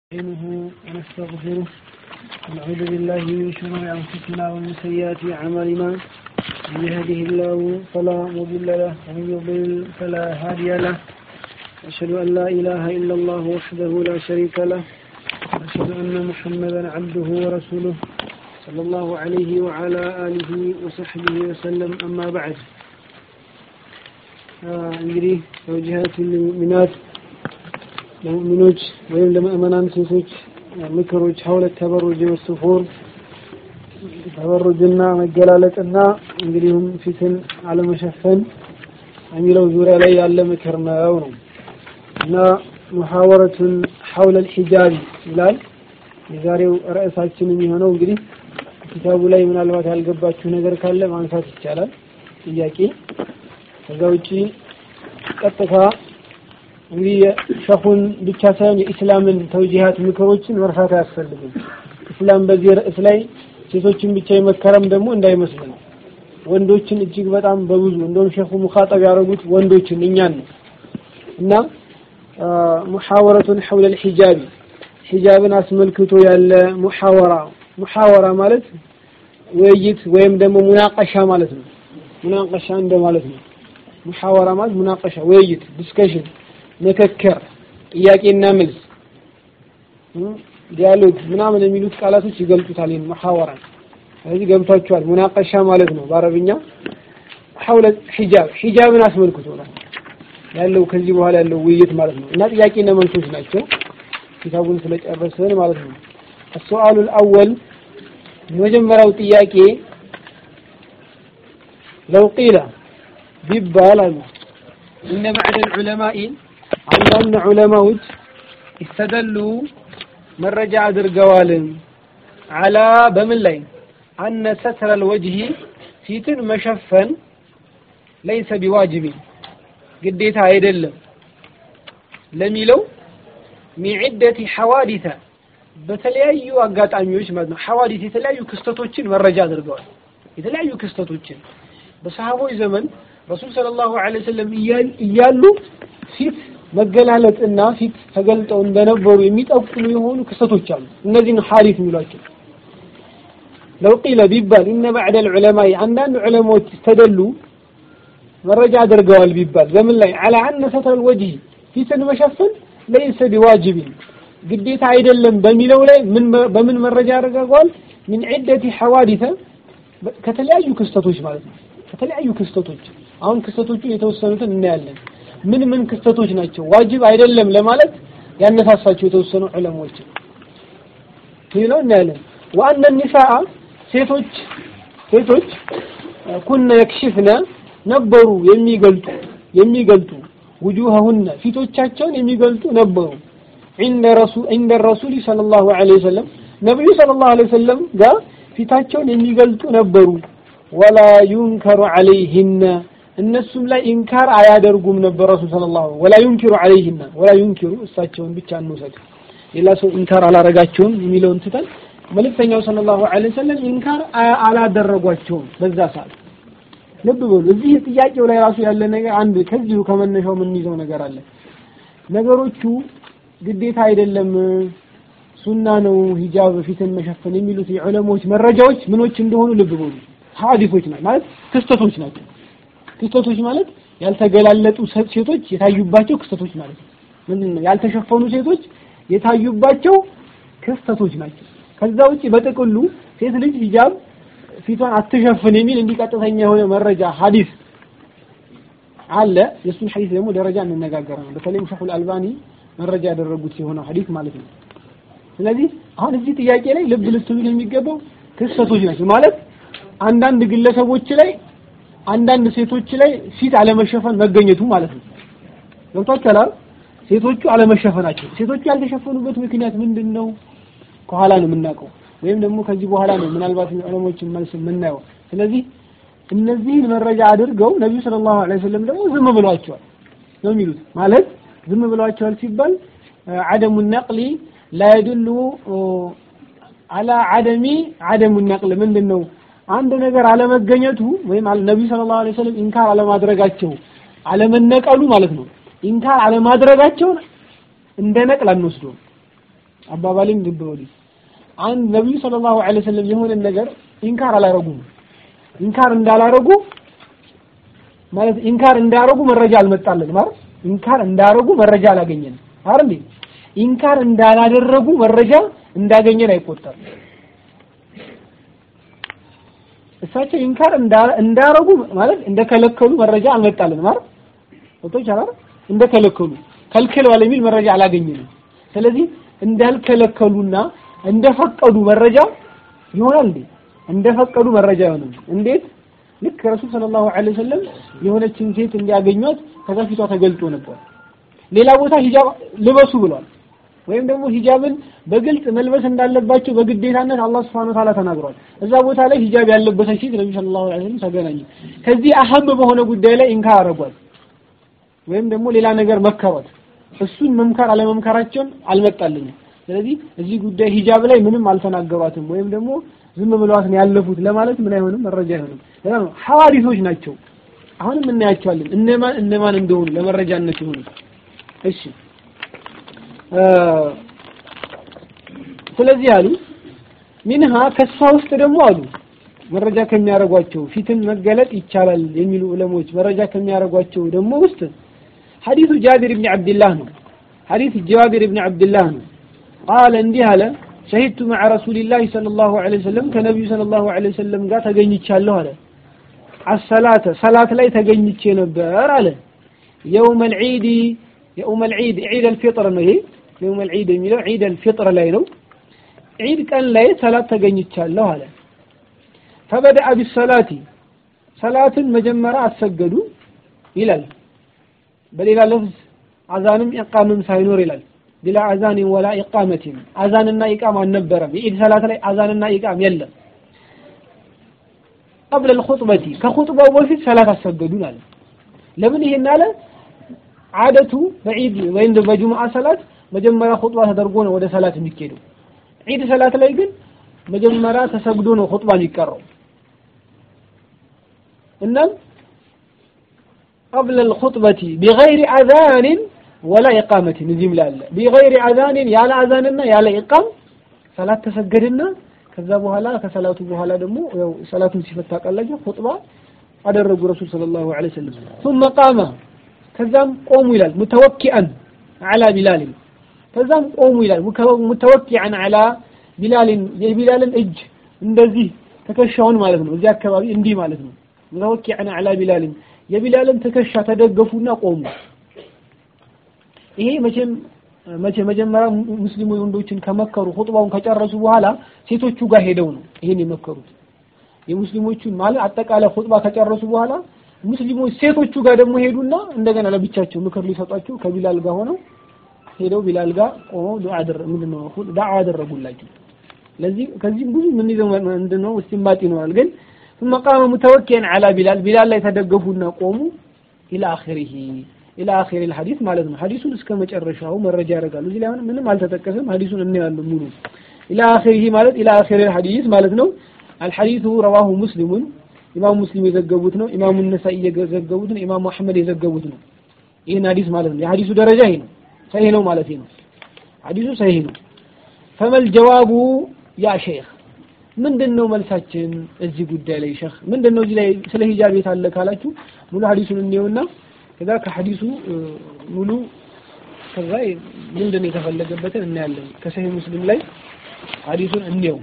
نستعينه ونستغفره ونعوذ بالله من شرور أنفسنا ومن سيئات أعمالنا من يهده الله فلا مضل له ومن يضلل فلا هادي له أشهد أن لا إله إلا الله وحده لا شريك له وأشهد أن محمدا عبده ورسوله صلى الله عليه وعلى آله وصحبه وسلم أما بعد እንግዲህ ተወጅሃት ልሙእሚናት ለሙእሚኖች ወይም ለምእመናን ሴቶች ምክሮች ሀውለት ተበሩጅ ወስፉር ተበሩጅና መገላለጥና እንግዲሁም ፊትን አለመሸፈን የሚለው ዙሪያ ላይ ያለ ምክር ነው ነው እና ሙሐወረቱን ሐውለ ልሒጃቢ ይላል የዛሬው ርዕሳችን የሚሆነው እንግዲህ ኪታቡ ላይ ምናልባት ያልገባችሁ ነገር ካለ ማንሳት ይቻላል ጥያቄ ከዛ ውጪ ቀጥታ እንግዲህ የሸኹን ብቻ ሳይሆን የኢስላምን ተውጂሃት ምክሮችን መርሳት አያስፈልግም። ኢስላም በዚህ ርዕስ ላይ ሴቶችን ብቻ የመከረም ደግሞ እንዳይመስልን ወንዶችን እጅግ በጣም በብዙ እንደውም ሸኹ ሙኻጠብ ያደረጉት ወንዶችን እኛን ነው እና ሙሐወረቱን ሐውለ ልሒጃቢ ሒጃብን አስመልክቶ ያለ ሙሐወራ ሙሐወራ ማለት ውይይት ወይም ደግሞ ሙናቀሻ ማለት ነው። ሙናቀሻ እንደማለት ነው። ሙሐወራ ማለት ሙናቀሻ ውይይት ዲስከሽን ምክክር ጥያቄና መልስ ዲያሎግ ምናምን የሚሉት ቃላቶች ይገልጡታል ይህን ሙሐወራ ስለዚህ ገብቷቸዋል ሙናቀሻ ማለት ነው በአረብኛ ሐውለ ሒጃብ ሒጃብን አስመልክቶ ነው ያለው ከዚህ በኋላ ያለው ውይይት ማለት ነው እና ጥያቄና መልሶች ናቸው ኪታቡን ስለጨረስን ማለት ነው السؤال الأول የመጀመሪያው ጥያቄ لو قيل ቢባል አሉ እነ ባዕድ ዑለማኢ አንዳንድ ዑለማዎች ይስተደሉ መረጃ አድርገዋል አላ በምን ላይ አነ ሰትረ ልወጅሂ ፊትን መሸፈን ለይሰ ቢዋጅቢን ግዴታ አይደለም ለሚለው ሚዕደት ሐዋዲተ በተለያዩ አጋጣሚዎች ማለት ነው ሐዋዲት የተለያዩ ክስተቶችን መረጃ አድርገዋል የተለያዩ ክስተቶችን በሰሃቦች ዘመን ረሱል ሰለላሁ ዐለይሂ ወሰለም እያሉ ፊት መገላለጥና ፊት ተገልጠው እንደነበሩ የሚጠቁሙ የሆኑ ክስተቶች አሉ። እነዚህን ሐዲስ የሚሏቸው ለው ቂለ ቢባል ኢነ ባዕደ ልዑለማኢ አንዳንድ ዑለማዎች ተደሉ መረጃ አድርገዋል ቢባል በምን ላይ አላ አነ ሰትረ ልወጅህ ፊትን መሸፈን ለይሰ ቢዋጅቢን ግዴታ አይደለም በሚለው ላይ በምን መረጃ አድርገዋል? ሚን ዒደቲ ሐዋዲተ ከተለያዩ ክስተቶች ማለት ነው። ከተለያዩ ክስተቶች አሁን ክስተቶቹን የተወሰኑትን እናያለን። ምን ምን ክስተቶች ናቸው ዋጅብ አይደለም ለማለት ያነሳሳቸው የተወሰኑ ዑለሞች ይለው እናያለን። ወአነ ኒሳአ ሴቶች ሴቶች ኩነ የክሽፍነ ነበሩ የሚገልጡ የሚገልጡ ውጁሀሁነ ፊቶቻቸውን የሚገልጡ ነበሩ عند رسول عند الرسول صلى الله عليه وسلم ነብዩ ሰለላሁ ዐለይሂ ወሰለም ጋር ፊታቸውን የሚገልጡ ነበሩ ወላ ዩንከሩ ዐለይሂነ እነሱም ላይ ኢንካር አያደርጉም ነበር ረሱል ሰለላሁ ወላ ዩንኪሩ ዐለይሂነ ወላ ዩንኪሩ እሳቸውን ብቻ እንውሰድ ሌላ ሰው ኢንካር አላረጋቸውም የሚለውን ትተን መልእክተኛው ሰለላሁ ዐለይሂ ወሰለም ኢንካር አላደረጓቸውም በዛ ሰዓት ልብ በሉ እዚህ ጥያቄው ላይ ራሱ ያለ ነገር አንድ ከዚሁ ከመነሻው የምንይዘው ነገር አለ ነገሮቹ ግዴታ አይደለም ሱና ነው ሂጃብ ፊትን መሸፈን የሚሉት የዑለሞች መረጃዎች ምኖች እንደሆኑ ልብ በሉ ሐዲሶች ናቸው ማለት ክስተቶች ናቸው ክስተቶች ማለት ያልተገላለጡ ሴቶች የታዩባቸው ክስተቶች ማለት ነው ምንድን ነው ያልተሸፈኑ ሴቶች የታዩባቸው ክስተቶች ናቸው ከዛ ውጪ በጥቅሉ ሴት ልጅ ሂጃብ ፊቷን አትሸፍን የሚል እንዲህ ቀጥተኛ የሆነ መረጃ ሐዲስ አለ የእሱን ሐዲስ ደግሞ ደረጃ እንነጋገራለን በተለይም ሸኹል አልባኒ መረጃ ያደረጉት የሆነው ሐዲስ ማለት ነው ስለዚህ አሁን እዚህ ጥያቄ ላይ ልብ ልትሉ የሚገባው ክስተቶች ናቸው ማለት አንዳንድ ግለሰቦች ላይ አንዳንድ ሴቶች ላይ ፊት አለመሸፈን መገኘቱ ማለት ነው ገብቷችኋል ሴቶቹ አለመሸፈናቸው ሴቶቹ ያልተሸፈኑበት ምክንያት ምንድን ነው ከኋላ ነው የምናውቀው ወይም ደግሞ ከዚህ በኋላ ነው ምናልባት ዑለሞችን መልስ የምናየው ስለዚህ እነዚህን መረጃ አድርገው ነቢዩ ሰለላሁ ዐለይሂ ወሰለም ደግሞ ዝም ብሏቸዋል ነው የሚሉት ማለት ዝም ብሏቸዋል ሲባል አደሙ ነቅሊ ላ የድሉ አላ አደሚ አደሙ ነቅል ምንድን ነው አንድ ነገር አለመገኘቱ ወይም ነቢዩ ሰለላሁ ዐለይሂ ወሰለም ኢንካር አለማድረጋቸው አለመነቀሉ ማለት ነው ኢንካር አለማድረጋቸውን እንደ ነቅል አንወስደውም አባባልም ልብ በሉ አንድ ነብዩ ሰለላሁ ዐለይሂ ወሰለም የሆነ ነገር ኢንካር አላረጉም ኢንካር እንዳላረጉ ማለት ኢንካር እንዳረጉ መረጃ አልመጣልን ማለት ኢንካር እንዳረጉ መረጃ አላገኘንም አይደል ኢንካር እንዳላደረጉ መረጃ እንዳገኘን አይቆጠርም እሳቸው ኢንካር እንዳረጉ ማለት እንደከለከሉ መረጃ አልመጣልን ማለት ወጥቶ ይቻላል እንደከለከሉ ከልክለዋል የሚል መረጃ አላገኘንም ስለዚህ እንዳልከለከሉና እንደፈቀዱ መረጃ ይሆናል እንዴ እንደፈቀዱ መረጃ ይሆናል እንዴት ልክ ረሱል ሰለላሁ ዐለይሂ ወሰለም የሆነችን ሴት እንዲያገኟት ከዛ ፊቷ ተገልጦ ነበር ሌላ ቦታ ሂጃብ ልበሱ ብሏል ወይም ደግሞ ሂጃብን በግልጽ መልበስ እንዳለባቸው በግዴታነት አላህ Subhanahu Ta'ala ተናግሯል እዛ ቦታ ላይ ሂጃብ ያለበሰች ሴት ነብዩ ሰለላሁ ዐለይሂ ወሰለም ተገናኙ ከዚህ አህም በሆነ ጉዳይ ላይ ኢንካር አረጓት ወይም ደግሞ ሌላ ነገር መከሯት እሱን መምከር አለመምከራቸውን አልመጣልኝም ስለዚህ እዚህ ጉዳይ ሂጃብ ላይ ምንም አልተናገሯትም ወይም ደግሞ ዝም ብለዋት ነው ያለፉት ለማለት ምን አይሆንም መረጃ አይሆንም ለዛ ነው ሐዋሪሶች ናቸው አሁንም እናያቸዋለን እነማን እነማን እንደሆኑ ለመረጃነት ይሆኑ እሺ ስለዚህ አሉ ሚንሃ ከሷ ውስጥ ደግሞ አሉ መረጃ ከሚያረጓቸው ፊትን መገለጥ ይቻላል የሚሉ ዑለሞች መረጃ ከሚያረጓቸው ደግሞ ውስጥ ሐዲሱ ጃቢር ብን ዓብድላህ ነው ሐዲስ ጃቢር ብን ዓብድላህ ነው ቃለ እንዲህ አለ ሸሂድቱ መዓ ረሱሊላህ ሰለላሁ ዐለይሂ ወሰለም ከነቢዩ ሰለላሁ ዐለይሂ ወሰለም ጋር ተገኝቻለሁ አለ አሰላተ ሰላት ላይ ተገኝቼ ነበር አለ የውም አልዒድ የውም አልዒድ ዒድ አልፊጥር ነው ይሄ የውም አልዒድ የሚለው ዒድ አልፊጥር ላይ ነው ዒድ ቀን ላይ ሰላት ተገኝቻለሁ አለ ፈበደአ ቢሰላቲ ሰላትን መጀመሪያ አሰገዱ ይላል በሌላ ለፍዝ አዛንም ኢቃምም ሳይኖር ይላል ቢላ አዛን ወላ ኢቃመቲን አዛንና ኢቃም አልነበረም የኢድ ሰላት ላይ አዛንና ኢቃም የለም قبل الخطبة كخطبة በፊት ሰላት አሰገዱን አለ ለምን ይሄን አለ አደቱ በዒድ ወይም በጁምዓ ሰላት መጀመሪያ ኹጥባ ተደርጎ ነው ወደ ሰላት የሚኬደው ዒድ ሰላት ላይ ግን መጀመሪያ ተሰግዶ ነው ኹጥባ የሚቀረው እናም قبل الخطبة بغير أذان ولا إقامة نزيم لا بغير أذان يا لا أذاننا يا لا إقام صلاة تسجدنا ከዛ በኋላ ከሰላቱ በኋላ ደግሞ ያው ሰላቱን ሲፈታ ቃላቸው ኹጥባ አደረጉ ረሱል ሰለላሁ ዐለይሂ ወሰለም ثم قام ከዛም ቆሙ ይላል ሙተወኪአን አላ ቢላል ከዛም ቆሙ ይላል ሙተወኪአን አላ ቢላልን የቢላልን እጅ እንደዚህ ትከሻውን ማለት ነው እዚህ አካባቢ እንዲህ ማለት ነው ሙተወኪአን አላ ቢላልን የቢላልን ትከሻ ተደገፉና ቆሙ ይሄ መቼም መቼ መጀመሪያ ሙስሊሙ ወንዶችን ከመከሩ ኹጥባውን ከጨረሱ በኋላ ሴቶቹ ጋር ሄደው ነው ይሄን የመከሩት የሙስሊሞቹን ማለት አጠቃላይ ኹጥባ ከጨረሱ በኋላ ሙስሊሞች ሴቶቹ ጋር ደግሞ ሄዱና እንደገና ለብቻቸው ምክር ሊሰጧቸው ከቢላል ጋር ሆነው ሄደው ቢላል ጋር ቆመው ዱዓ አደረ ምንድነው ዳዓ አደረጉላቸው ለዚህ ከዚህም ብዙ ምን ይዘው ምንድነው እስቲንባጥ ይኖራል ግን ثم قام متوكئا على بلال بلال ላይ ተደገፉና ቆሙ الى اخره الى اخر الحديث ማለት ነው ሐዲሱን እስከ መጨረሻው መረጃ ያደርጋሉ እዚህ ላይ አሁን ምንም አልተጠቀሰም ሐዲሱን እናያለን ሙሉ الى اخره ማለት الى اخر الحديث ማለት ነው الحديث رواه مسلم ኢማም ሙስሊም የዘገቡት ነው ኢማሙ ነሳኢ የዘገቡት ነው ኢማሙ አህመድ የዘገቡት ነው ይህን ሐዲስ ማለት ነው የሐዲሱ ደረጃ ይሄ ነው ሰሂህ ነው ማለት ነው ሐዲሱ ሰሂህ ነው ፈመል ጀዋቡ ያ ሼክ ምንድን ነው መልሳችን እዚህ ጉዳይ ላይ ሼክ ምንድን ነው እዚህ ላይ ስለ ሂጃብ የት አለ ካላችሁ ሙሉ ሐዲሱን እንየውና ከዛ ከሐዲሱ ሙሉ ከዛ ምንድን ነው የተፈለገበትን እናያለን ከሰሂህ ሙስሊም ላይ ሐዲሱን እንየው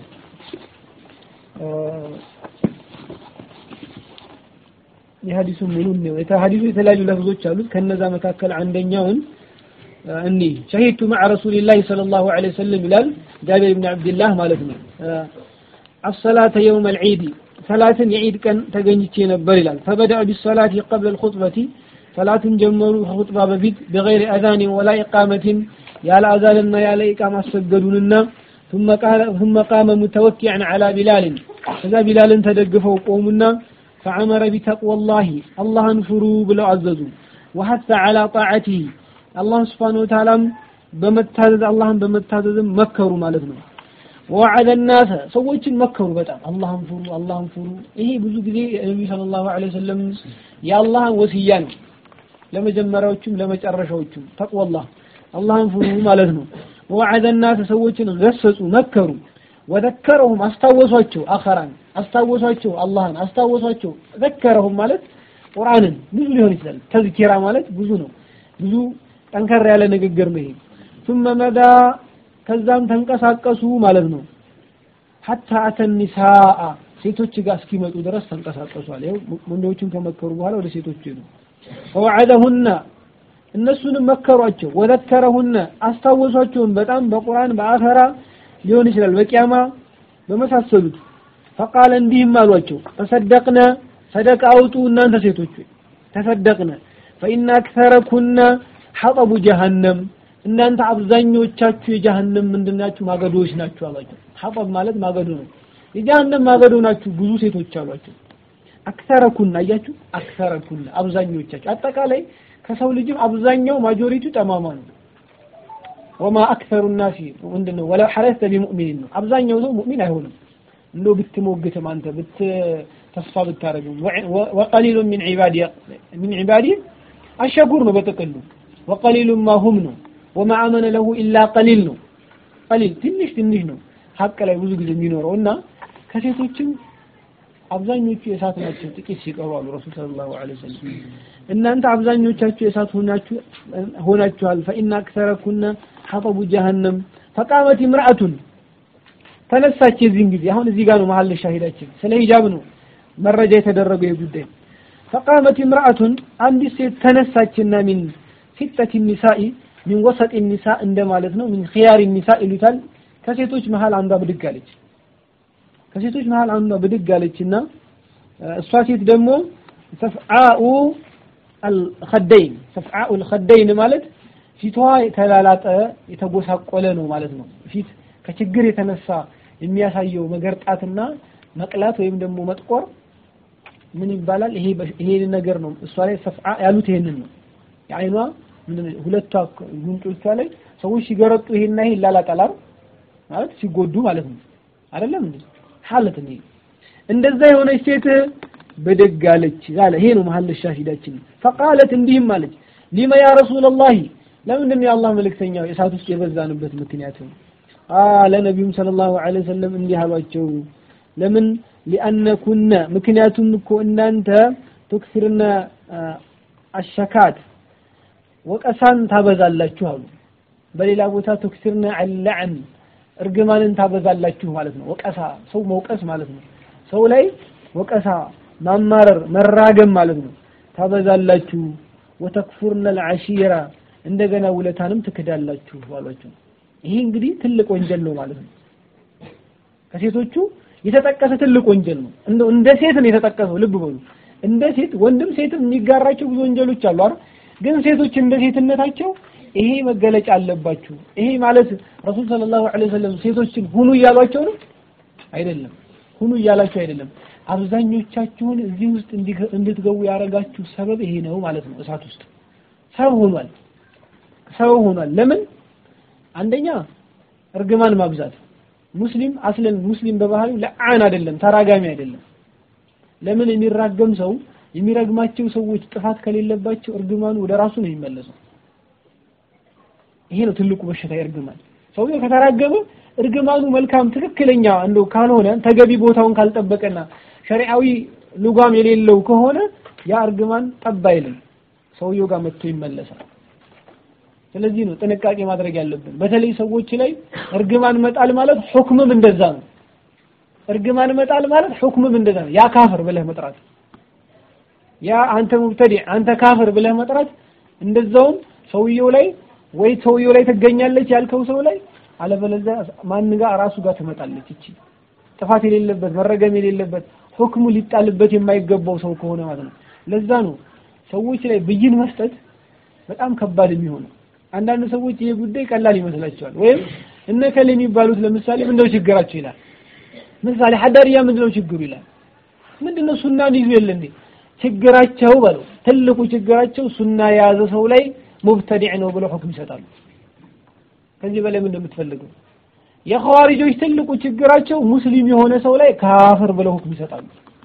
የሐዲሱን ሙሉ ነው የሐዲሱ የተለያዩ ለፍዞች አሉት ከነዛ መካከል አንደኛውን እኒ ሸሂድቱ መዓ ረሱሊላህ ሰለላሁ ዐለይሂ ወሰለም ይላል ጃቢር ብን አብድላህ ማለት ነው አሰላተ የውም አልዒድ ሰላትን የዒድ ቀን ተገኝቼ ነበር ይላል ፈበደአ ቢሰላቲ ቀብለ ልኹጥበቲ ሰላትን ጀመሩ ከኹጥባ በፊት በገይር አዛኒን ወላ ኢቃመትን ያለ አዛንና ያለ ኢቃም አሰገዱንና ثم قام متوكئا على بلال ከዛ ቢላልን ተደግፈው ቆሙና فعمر بتقوى الله الله انفروا بلو عززوا وحث على طاعته الله سبحانه وتعالى بمتازز الله بمتازز مكروا ማለት ነው ووعد الناس ሰዎችን መከሩ በጣም አላህን ፍሩ አላህን ፍሩ ይሄ ብዙ ጊዜ ነብዩ ሰለላሁ ዐለይሂ ወሰለም የአላህን ወሲያ ነው ለመጀመሪያዎቹም ለመጨረሻዎቹም ተቅወላህ አላህን ፍሩ ማለት ነው ወወዐደ ናስ ሰዎችን ገሰጹ መከሩ ወዘከረሁም አስታወሷቸው አኸራን አስታወሷቸው አላህን አስታወሷቸው ዘከረሁም ማለት ቁርአንን ብዙ ሊሆን ይችላል ተዝኪራ ማለት ብዙ ነው ብዙ ጠንከር ያለ ንግግር ነው ይሄ ثم مدى ከዛም ተንቀሳቀሱ ማለት ነው ሐታ አተ ኒሳአ ሴቶች ጋር እስኪመጡ ድረስ ተንቀሳቀሷል ይኸው ወንዶቹን ከመከሩ በኋላ ወደ ሴቶች ሄዱ ፈወዐደሁና እነሱንም መከሯቸው ወዘከረሁነ አስታወሷቸውን በጣም በቁርአን በአኸራ ሊሆን ይችላል በቂያማ በመሳሰሉት ፈቃለ እንዲህም አሏቸው ተሰደቅነ ሰደቃ አውጡ እናንተ ሴቶች ተሰደቅነ ፈኢነ አክተረኩነ ሐጠቡ ጀሃነም እናንተ አብዛኞቻችሁ የጀሃነም ምንድናችሁ ማገዶዎች ናችሁ አሏቸው ሐጠብ ማለት ማገዶ ነው የጀሃነም ማገዶ ናችሁ ብዙ ሴቶች አሏቸው አክተረኩና አያችሁ አክተረኩና አብዛኞቻችሁ አጠቃላይ ከሰው ልጅም አብዛኛው ማጆሪቲው ጠማማ ነው ወማ አክተሩ ናሲ ምንድነው ወለው ሐረስተ ቢሙእሚኒን ነው አብዛኛው ሰው ሙእሚን አይሆንም እንደው ብትሞግትም አንተ ብት ተስፋ ብታረግም ወቀሊሉ ሚን ዒባዲ ሚን ዒባዲ አሸኩር ነው በጥቅሉ ወቀሊሉ ማ ሁም ነው ወማ አመነ ለሁ ኢላ ቀሊል ነው ቀሊል ትንሽ ትንሽ ነው ሀቅ ላይ ብዙ ጊዜ የሚኖረው እና ከሴቶችም አብዛኞቹ የእሳት ናቸው ጥቂት ሲቀሩ አሉ ረሱል ሰለላሁ ዐለይሂ ወሰለም እናንተ አብዛኞቻችሁ የእሳት ሆናችሁ ሆናችኋል ፈኢነ አክሰረኩነ ሐጠቡ ጀሃነም ፈቃመት imra'atun ተነሳች የዚህን ጊዜ አሁን እዚህ ጋር ነው መሀል ሻሂዳችን ስለ ሂጃብ ነው መረጃ የተደረገው የጉዳይ ፈቃመት imra'atun አንዲት ሴት ተነሳችና ሚን ሲጠት ኒሳኢ ሚን ወሰጥ ኒሳ እንደማለት ነው ሚን ኺያር ኒሳ ይሉታል ከሴቶች መሀል አንዷ ብድግ አለች ከሴቶች መሀል አንዷ ብድግ አለችና እሷ ሴት ደግሞ ሰፍዓኡ አልኸደይን ሰፍዓኡ አልኸደይን ማለት ፊቷ የተላላጠ የተጎሳቆለ ነው ማለት ነው። ፊት ከችግር የተነሳ የሚያሳየው መገርጣትና መቅላት ወይም ደግሞ መጥቆር ምን ይባላል? ይሄ ይሄ ነገር ነው። እሷ ላይ ሰፍዓ ያሉት ይሄንን ነው። የአይኗ ሁለቷ ጉንጮቿ ላይ ሰዎች ሲገረጡ ይሄና ይሄ ይላላጣል ማለት ሲጎዱ ማለት ነው። አይደለም እንዴ? ሐለት ነው። እንደዛ የሆነች ሴት ብድግ አለች አለ። ይሄ ነው መሀል ሻሂዳችን። ፈቃለት እንዲህም አለች ሊመ ያ ረሱለላሂ ለምንድን ነው የአላህ መልእክተኛ እሳት ውስጥ የበዛንበት ምክንያት አለ ነቢዩም ሰለላሁ ዐለይሂ ወሰለም እንዲህ አሏቸው ለምን ሊአነኩነ ምክንያቱም እኮ እናንተ ትክስርነ አሸካት ወቀሳን ታበዛላችሁ አሉ በሌላ ቦታ ትክስርነ አልለዕን እርግማንን ታበዛላችሁ ማለት ነው ወቀሳ ሰው መውቀስ ማለት ነው ሰው ላይ ወቀሳ ማማረር መራገም ማለት ነው ታበዛላችሁ ወተክፉርነ አልዓሺራ እንደገና ውለታንም ትክዳላችሁ አሏቸው ይሄ እንግዲህ ትልቅ ወንጀል ነው ማለት ነው ከሴቶቹ የተጠቀሰ ትልቅ ወንጀል ነው እንደው እንደ ሴት ነው የተጠቀሰው ልብ በሉ እንደ ሴት ወንድም ሴትም የሚጋራቸው ብዙ ወንጀሎች አሉ አይደል ግን ሴቶች እንደ ሴትነታቸው ይሄ መገለጫ አለባችሁ ይሄ ማለት ረሱል ሰለላሁ ዐለይሂ ወሰለም ሴቶችን ሁኑ እያሏቸው ነው አይደለም ሁኑ እያላችሁ አይደለም አብዛኞቻችሁን እዚህ ውስጥ እንድትገቡ ያደረጋችሁ ሰበብ ይሄ ነው ማለት ነው እሳት ውስጥ ሰበብ ሆኗል ሰበብ ሆኗል ለምን አንደኛ እርግማን ማብዛት ሙስሊም አስለን ሙስሊም በባህሪው ለአን አይደለም ተራጋሚ አይደለም ለምን የሚራገም ሰው የሚረግማቸው ሰዎች ጥፋት ከሌለባቸው እርግማኑ ወደ ራሱ ነው የሚመለሰው ይሄ ነው ትልቁ በሽታ እርግማን ሰውየው ከተራገመ እርግማኑ መልካም ትክክለኛ እንደው ካልሆነ ተገቢ ቦታውን ካልጠበቀና ሸሪዓዊ ልጓም የሌለው ከሆነ ያ እርግማን ጠብ አይልም ሰውየው ጋር መጥቶ ይመለሳል ስለዚህ ነው ጥንቃቄ ማድረግ ያለብን በተለይ ሰዎች ላይ እርግማን መጣል ማለት ሁክምም እንደዛ ነው እርግማን መጣል ማለት ሁክምም እንደዛ ነው ያ ካፍር ብለህ መጥራት ያ አንተ ሙብተዲ አንተ ካፍር ብለህ መጥራት እንደዛውም ሰውየው ላይ ወይ ሰውየው ላይ ትገኛለች ያልከው ሰው ላይ አለበለዚያ ማን ጋር ራሱ ጋር ትመጣለች እቺ ጥፋት የሌለበት መረገም የሌለበት ሁክሙ ሊጣልበት የማይገባው ሰው ከሆነ ማለት ነው ለዛ ነው ሰዎች ላይ ብይን መስጠት በጣም ከባድ የሚሆነው አንዳንድ ሰዎች ይሄ ጉዳይ ቀላል ይመስላቸዋል ወይም እነ ከለ የሚባሉት ለምሳሌ ምንድነው ችግራቸው ይላል ምሳሌ ሐዳርያ ምንድነው ችግሩ ይላል ምንድነው ሱናን ይዙ የለ እንዴ ችግራቸው በለው ትልቁ ችግራቸው ሱና የያዘ ሰው ላይ ሙብተዲዕ ነው ብለው ሁክም ይሰጣሉ ከዚህ በላይ ምን እንደምትፈልገው የኸዋሪጆች ትልቁ ችግራቸው ሙስሊም የሆነ ሰው ላይ ካፍር ብለው ሁክም ይሰጣሉ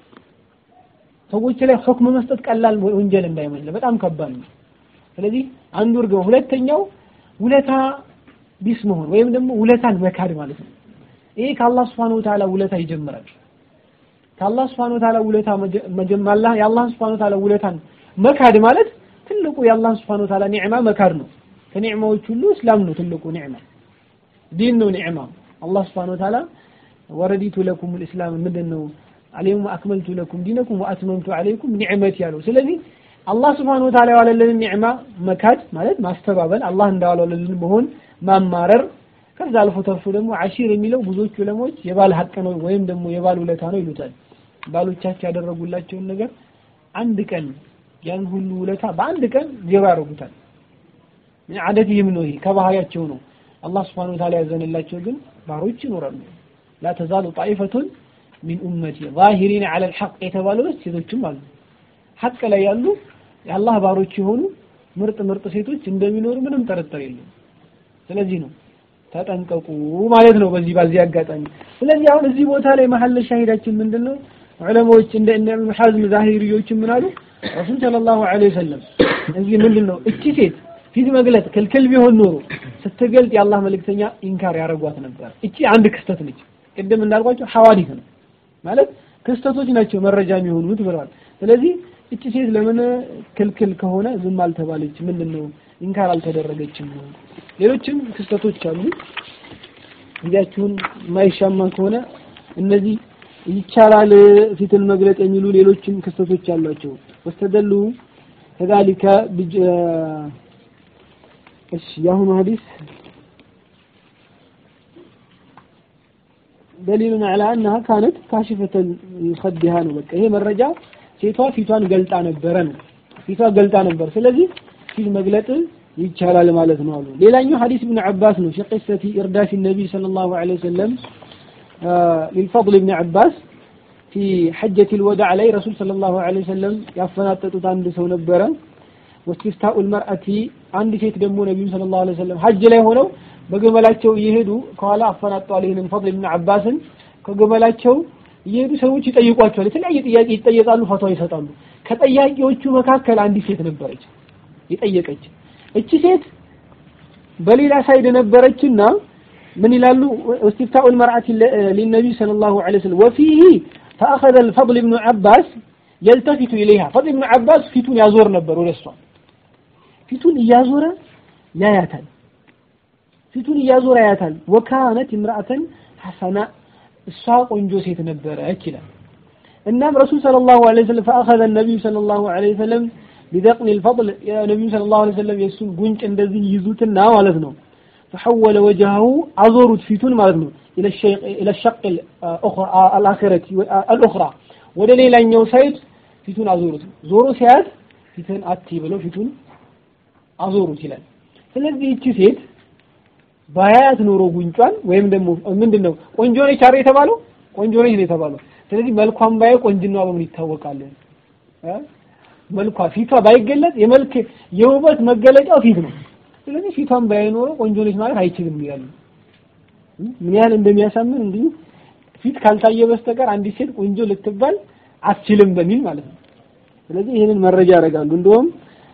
ሰዎች ላይ ሁክም መስጠት ቀላል ወንጀል እንዳይመስል በጣም ከባድ ነው ስለዚህ አንዱ እርግማ ሁለተኛው ውለታ ቢስ መሆን ወይም ደግሞ ውለታን መካድ ማለት ነው። ይሄ ከአላህ Subhanahu Wa Ta'ala ውለታ ይጀምራል። ከአላህ Subhanahu Wa Ta'ala ውለታ መጀመላ የአላህ Subhanahu Wa Ta'ala ውለታን መካድ ማለት ትልቁ የአላህ Subhanahu Wa Ta'ala ኒዕማ መካድ ነው። ከኒዕማዎች ሁሉ እስላም ነው ትልቁ ኒዕማ፣ ዲን ነው ኒዕማ። አላህ Subhanahu Wa Ta'ala ወረዲቱ ለኩም الاسلام ምንድን ነው አልየውመ አክመልቱ ለኩም ዲነኩም ወአትመምቱ አለይኩም ኒዕመቲ ያለው። ስለዚህ አላህ Subhanahu Wa Ta'ala ያዋለልን ኒዕማ መካድ ማለት ማስተባበል፣ አላህ እንዳዋለልን መሆን ማማረር ከዛ አልፎ ተርፎ ደግሞ አሺር የሚለው ብዙዎች ዑለሞች የባል ሀቅ ነው ወይም ደግሞ የባል ውለታ ነው ይሉታል። ባሎቻቸው ያደረጉላቸውን ነገር አንድ ቀን ያን ሁሉ ውለታ በአንድ ቀን ዜሮ ያደርጉታል። አደትህም ነው ይሄ ከባህሪያቸው ነው። አላህ Subhanahu Wa Ta'ala ያዘነላቸው ግን ባሮች ይኖራሉ። ላ ተዛሉ ጣኢፈቱን ሚን ኡመቲ ዛሂሪን ዐለ አልሐቅ የተባለው ሴቶችም አሉ። ሐቅ ላይ ያሉ የአላህ ባሮች የሆኑ ምርጥ ምርጥ ሴቶች እንደሚኖሩ ምንም ጥርጥር የለም። ስለዚህ ነው ተጠንቀቁ ማለት ነው በዚህ በዚህ አጋጣሚ። ስለዚህ አሁን እዚህ ቦታ ላይ መሐል ሻሂዳችን ምንድነው? ዑለማዎች እንደ እነ ኢብኑ ሐዝም ዛሂሪዮች ምን አሉ? ረሱል ሰለላሁ ዐለይሂ ወሰለም እዚህ ምንድነው እቺ ሴት ፊት መግለጥ ክልክል ቢሆን ኖሮ ስትገልጥ የአላህ መልእክተኛ ኢንካር ያደርጓት ነበር። እቺ አንድ ክስተት ነች። ቅድም እንዳልኳቸው ሐዋዲት ነው ማለት ክስተቶች ናቸው መረጃ የሚሆኑት ብለዋል። ስለዚህ እቺ ሴት ለምን ክልክል ከሆነ ዝም አልተባለች? ምንድነው ኢንካር አልተደረገችም? ሌሎችም ክስተቶች አሉ። ጊዜያችሁን የማይሻማ ከሆነ እነዚህ ይቻላል ፊትን መግለጥ የሚሉ ሌሎችም ክስተቶች አሏቸው። ወስተደሉ ከዛሊከ እሺ የአሁኑ ሐዲስ ደሊሉን አላ አነሃ ካነት ካሽፈተን ከዲሃ ነው። በቃ ይሄ መረጃ ሴቷ ፊቷን ገልጣ ነበረ ነው። ፊቷ ገልጣ ነበር። ስለዚህ ፊት መግለጥ ይቻላል ማለት ነው አሉ። ሌላኛው ሐዲስ ኢብኑ አባስ ነው። ሸቂሰቲ ኢርዳፊ ነቢይ ሰለላሁ ዐለይሂ ወሰለም ሊልፈضል ኢብኑ አባስ ፊ ሐጀቲል ወዳዕ ላይ ረሱል ሰለላሁ ዐለይሂ ወሰለም ያፈናጠጡት አንድ ሰው ነበረ። ወስቲፍታኡል መርአቲ አንድ ሴት ደግሞ ነቢዩ ሰለላሁ ዐለይሂ ወሰለም ሐጅ ላይ ሆነው በግመላቸው እየሄዱ ከኋላ አፈናጠዋል። ይህንን ፈضል ኢብኑ አባስን ከግመላቸው እየሄዱ ሰዎች ይጠይቋቸዋል። የተለያየ ጥያቄ ይጠየቃሉ፣ ፈቷ ይሰጣሉ። ከጠያቂዎቹ መካከል አንዲት ሴት ነበረች የጠየቀች። እቺ ሴት በሌላ ሳይድ ነበረችና ምን ይላሉ? እስቲፍታኡል መርአቲ ሊነቢይ ሰለላሁ ዐለይሂ ወሰለም ወፊሂ ፈአኸዘ الفضل بن عباس يلتفت إليها ፈضል ኢብኑ አባስ ፊቱን ያዞር ነበር ወደ እሷ ፊቱን እያዞረ ያያታል ፊቱን እያዞረ ያያታል። ወካነት imra'atan ሐሰና እሷ ቆንጆ ሴት ነበረች ይላል። እናም ረሱል ሰለላሁ ዐለይሂ ወሰለም ፈአኸዘ ነቢዩ ሰለላሁ ዐለይሂ ወሰለም ቢደቅኒ الفضل የነቢዩ ሰለላሁ ዐለይሂ ወሰለም የእሱን ጉንጭ እንደዚህ ይዙትና ማለት ነው فحول وجهه አዞሩት ፊቱን ማለት ነው إلى الشق الآخرة الأخرى ወደ ሌላኛው ሳይድ ፊቱን አዞሩት። ዞሮ ሲያት ፊትን አቲ ብለው ፊቱን አዞሩት ይላል። ስለዚህ እቺ ሴት ባያት ኖሮ ጉንጯን ወይም ደግሞ ምንድነው ቆንጆ ነች አይደል የተባለው? ቆንጆ ነች ነው የተባለው። ስለዚህ መልኳን ባየ ቆንጅናዋ በምን ይታወቃል? መልኳ ፊቷ ባይገለጥ የመልክ የውበት መገለጫው ፊት ነው። ስለዚህ ፊቷን ባየ ኖሮ ቆንጆ ነች ማለት አይችልም ይላሉ። ምን ያህል እንደሚያሳምን እንዲሁ ፊት ካልታየ በስተቀር አንዲት ሴት ቆንጆ ልትባል አትችልም በሚል ማለት ነው። ስለዚህ ይህንን መረጃ ያደርጋሉ። እንደውም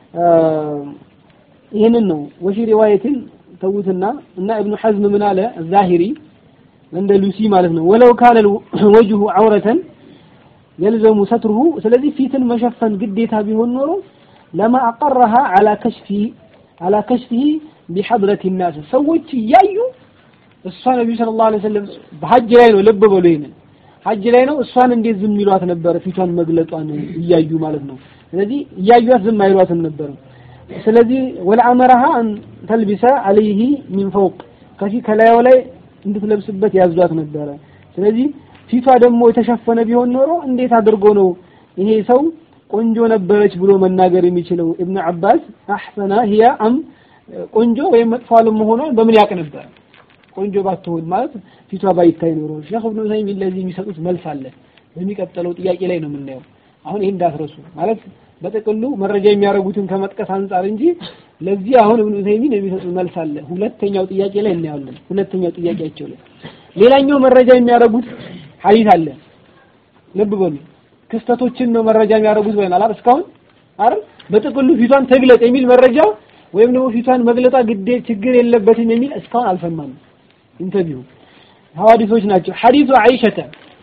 ይህንን ነው ወፊ ሪዋየትን ተውትና እና ኢብኑ ሐዝም ምን አለ ዛሂሪ እንደ ሉሲ ማለት ነው ወለው ካለ ወጅሁ ዐውረተን የልዘሙ ሰትሩሁ ስለዚህ ፊትን መሸፈን ግዴታ ቢሆን ኖሮ ለማ አቀረሃ አላ ከሽፊ አላ ከሽፊ ቢሐድረት ናስ ሰዎች እያዩ እሷ ነቢዩ ሰለላሁ ዐለይሂ ወሰለም በሐጅ ላይ ነው ልብ በሉ ይሄንን ሐጅ ላይ ነው እሷን እንዴት ዝም ይሏት ነበር ፊቷን መግለጧን እያዩ ማለት ነው ስለዚህ እያዩት ዝም አይሏትም ነበር ስለዚህ ወለአመረሃ አን ተልቢሰ አለይህ ሚን ፈውቅ ከፊት ከላዩ ላይ እንድትለብስበት ያዟት ነበረ ስለዚህ ፊቷ ደግሞ የተሸፈነ ቢሆን ኖሮ እንዴት አድርጎ ነው ይሄ ሰው ቆንጆ ነበረች ብሎ መናገር የሚችለው ኢብኑ አባስ አሕሰና ሂያ አም ቆንጆ ወይም መጥፎ አለመሆኗን በምን ያውቅ ነበር ቆንጆ ባትሆን ማለት ፊቷ ባይታይ ኖሮ ሼክ ኢብኑ ተይሚያ ለዚህ የሚሰጡት መልስ አለ በሚቀጥለው ጥያቄ ላይ ነው የምናየው አሁን ይሄን እንዳትረሱ ማለት በጥቅሉ መረጃ የሚያደርጉትን ከመጥቀስ አንጻር እንጂ ለዚህ አሁን ኢብኑ ተይሚን የሚሰጡት መልስ አለ ሁለተኛው ጥያቄ ላይ እናያለን ሁለተኛው ጥያቄያቸው ላይ ሌላኛው መረጃ የሚያደርጉት ሐዲስ አለ ልብ በሉ ክስተቶችን ነው መረጃ የሚያደርጉት ብለናል አይደል እስካሁን አይደል በጥቅሉ ፊቷን ተግለጥ የሚል መረጃ ወይም ደግሞ ፊቷን መግለጧ ግዴ ችግር የለበትም የሚል እስካሁን አልሰማንም። ኢንተርቪው ሐዋዲሶች ናቸው። ሐዲሱ አይሸተ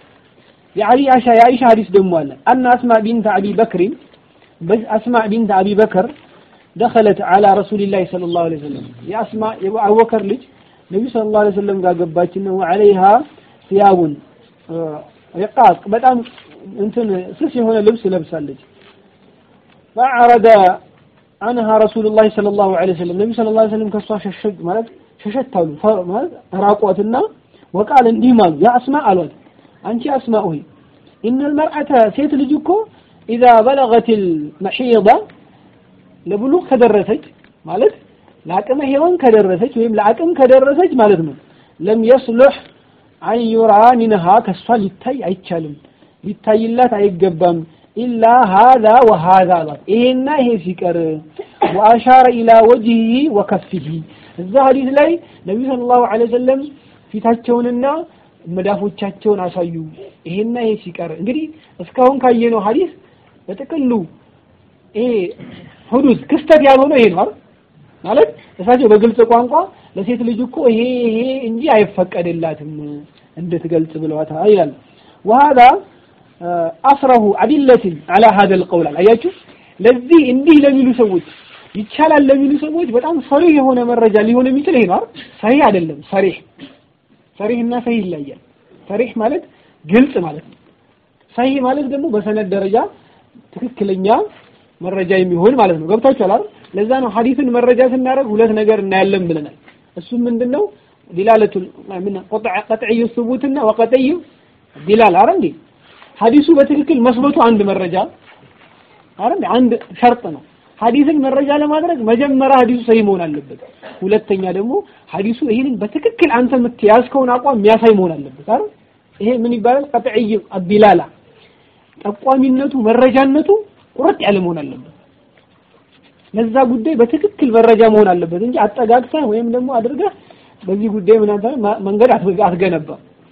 የአይሻ የአይሻ ሐዲስ ደግሞ አለ አና አስማ ቢንት አቢ በክሪን አስማ ቢንት አቢ በከር ደኸለት አላ ረሱሊላህ ሰለላሁ ዐለይሂ ወሰለም የአስማ የአቡበከር ልጅ ነቢዩ ሰለላሁ ዐለይሂ ወሰለም ጋር ገባችና ወዐለይሃ ሲያቡን ሪቃቅ በጣም እንትን ስስ የሆነ ልብስ ለብሳለች። ፈዐረደ አንሃ ረሱሉላህ ሰለላሁ ዐለይሂ ወሰለም ነቢዩ ሰለላሁ ዐለይሂ ወሰለም ከእሷ ሸሸግ ማለት ሸሸት አሉ ማለት ራቋትና ወቃል እንዲህም አሉ ያ አስማ አሏት አንቺ አስማ ሆይ ኢነል መርአተ ሴት ልጅ እኮ ኢዛ በለገቲል መሒዳ ለብሉግ ከደረሰች ማለት ለአቅመ ሔዋን ከደረሰች ወይም ለአቅም ከደረሰች ማለት ነው ለም የስሉሕ አን ዩራ ሚንሃ ከሷ ሊታይ አይቻልም ሊታይላት አይገባም ኢላ ሃዛ ወሃዛ አላት ይሄና ይሄ ሲቀር ወአሻረ ኢላ ወጅሂ ወከፊሂ እዛ ሀዲስ ላይ ነቢዩ ሰለላሁ ዐለይሂ ወሰለም ፊታቸውንና መዳፎቻቸውን አሳዩ ይሄና ይሄ ሲቀር እንግዲህ እስካሁን ካየነው ሀዲስ በጥቅሉ ይሄ ሁዱስ ክስተት ያልሆነው ይሄ ነው አይደል ማለት እሳቸው በግልጽ ቋንቋ ለሴት ልጅ እኮ ይሄ ይሄ እንጂ አይፈቀድላትም እንድትገልጽ ብለዋታል ይላል ወሃዳ አስረሁ አዲለትን አላ ሀደ ልቀውል አያችሁ ለዚህ እንዲህ ለሚሉ ሰዎች ይቻላል ለሚሉ ሰዎች በጣም ሰሪህ የሆነ መረጃ ሊሆን የሚችል ይሄ ነው አይደል ሰሪህ አይደለም ሰሪህ ሰሪህ እና ሰሂህ ይለያል ሰሪህ ማለት ግልጽ ማለት ነው ሰሂህ ማለት ደግሞ በሰነድ ደረጃ ትክክለኛ መረጃ የሚሆን ማለት ነው ገብታችኋል አይደል ለዛ ነው ሐዲስን መረጃ ስናደርግ ሁለት ነገር እናያለን ብለናል እሱም ምንድነው ዲላለቱ ምን ቀጥዕዩ ሱቡትና ወቀጥዩ ዲላል አረ እንዴ ሐዲሱ በትክክል መስበቱ አንድ መረጃ አረ እንዴ አንድ ሸርጥ ነው ሐዲስን መረጃ ለማድረግ መጀመሪያ ሐዲሱ ሰሂህ መሆን አለበት ሁለተኛ ደግሞ ሐዲሱ ይሄንን በትክክል አንተ የምትያዝከውን አቋም የሚያሳይ መሆን አለበት አይደል ይሄ ምን ይባላል ቀጥዕይ አዲላላ ጠቋሚነቱ መረጃነቱ ቁርጥ ያለ መሆን አለበት ለዛ ጉዳይ በትክክል መረጃ መሆን አለበት እንጂ አጠጋግተህ ወይም ደግሞ አድርገህ በዚህ ጉዳይ ምን አንተ መንገድ አትገነባ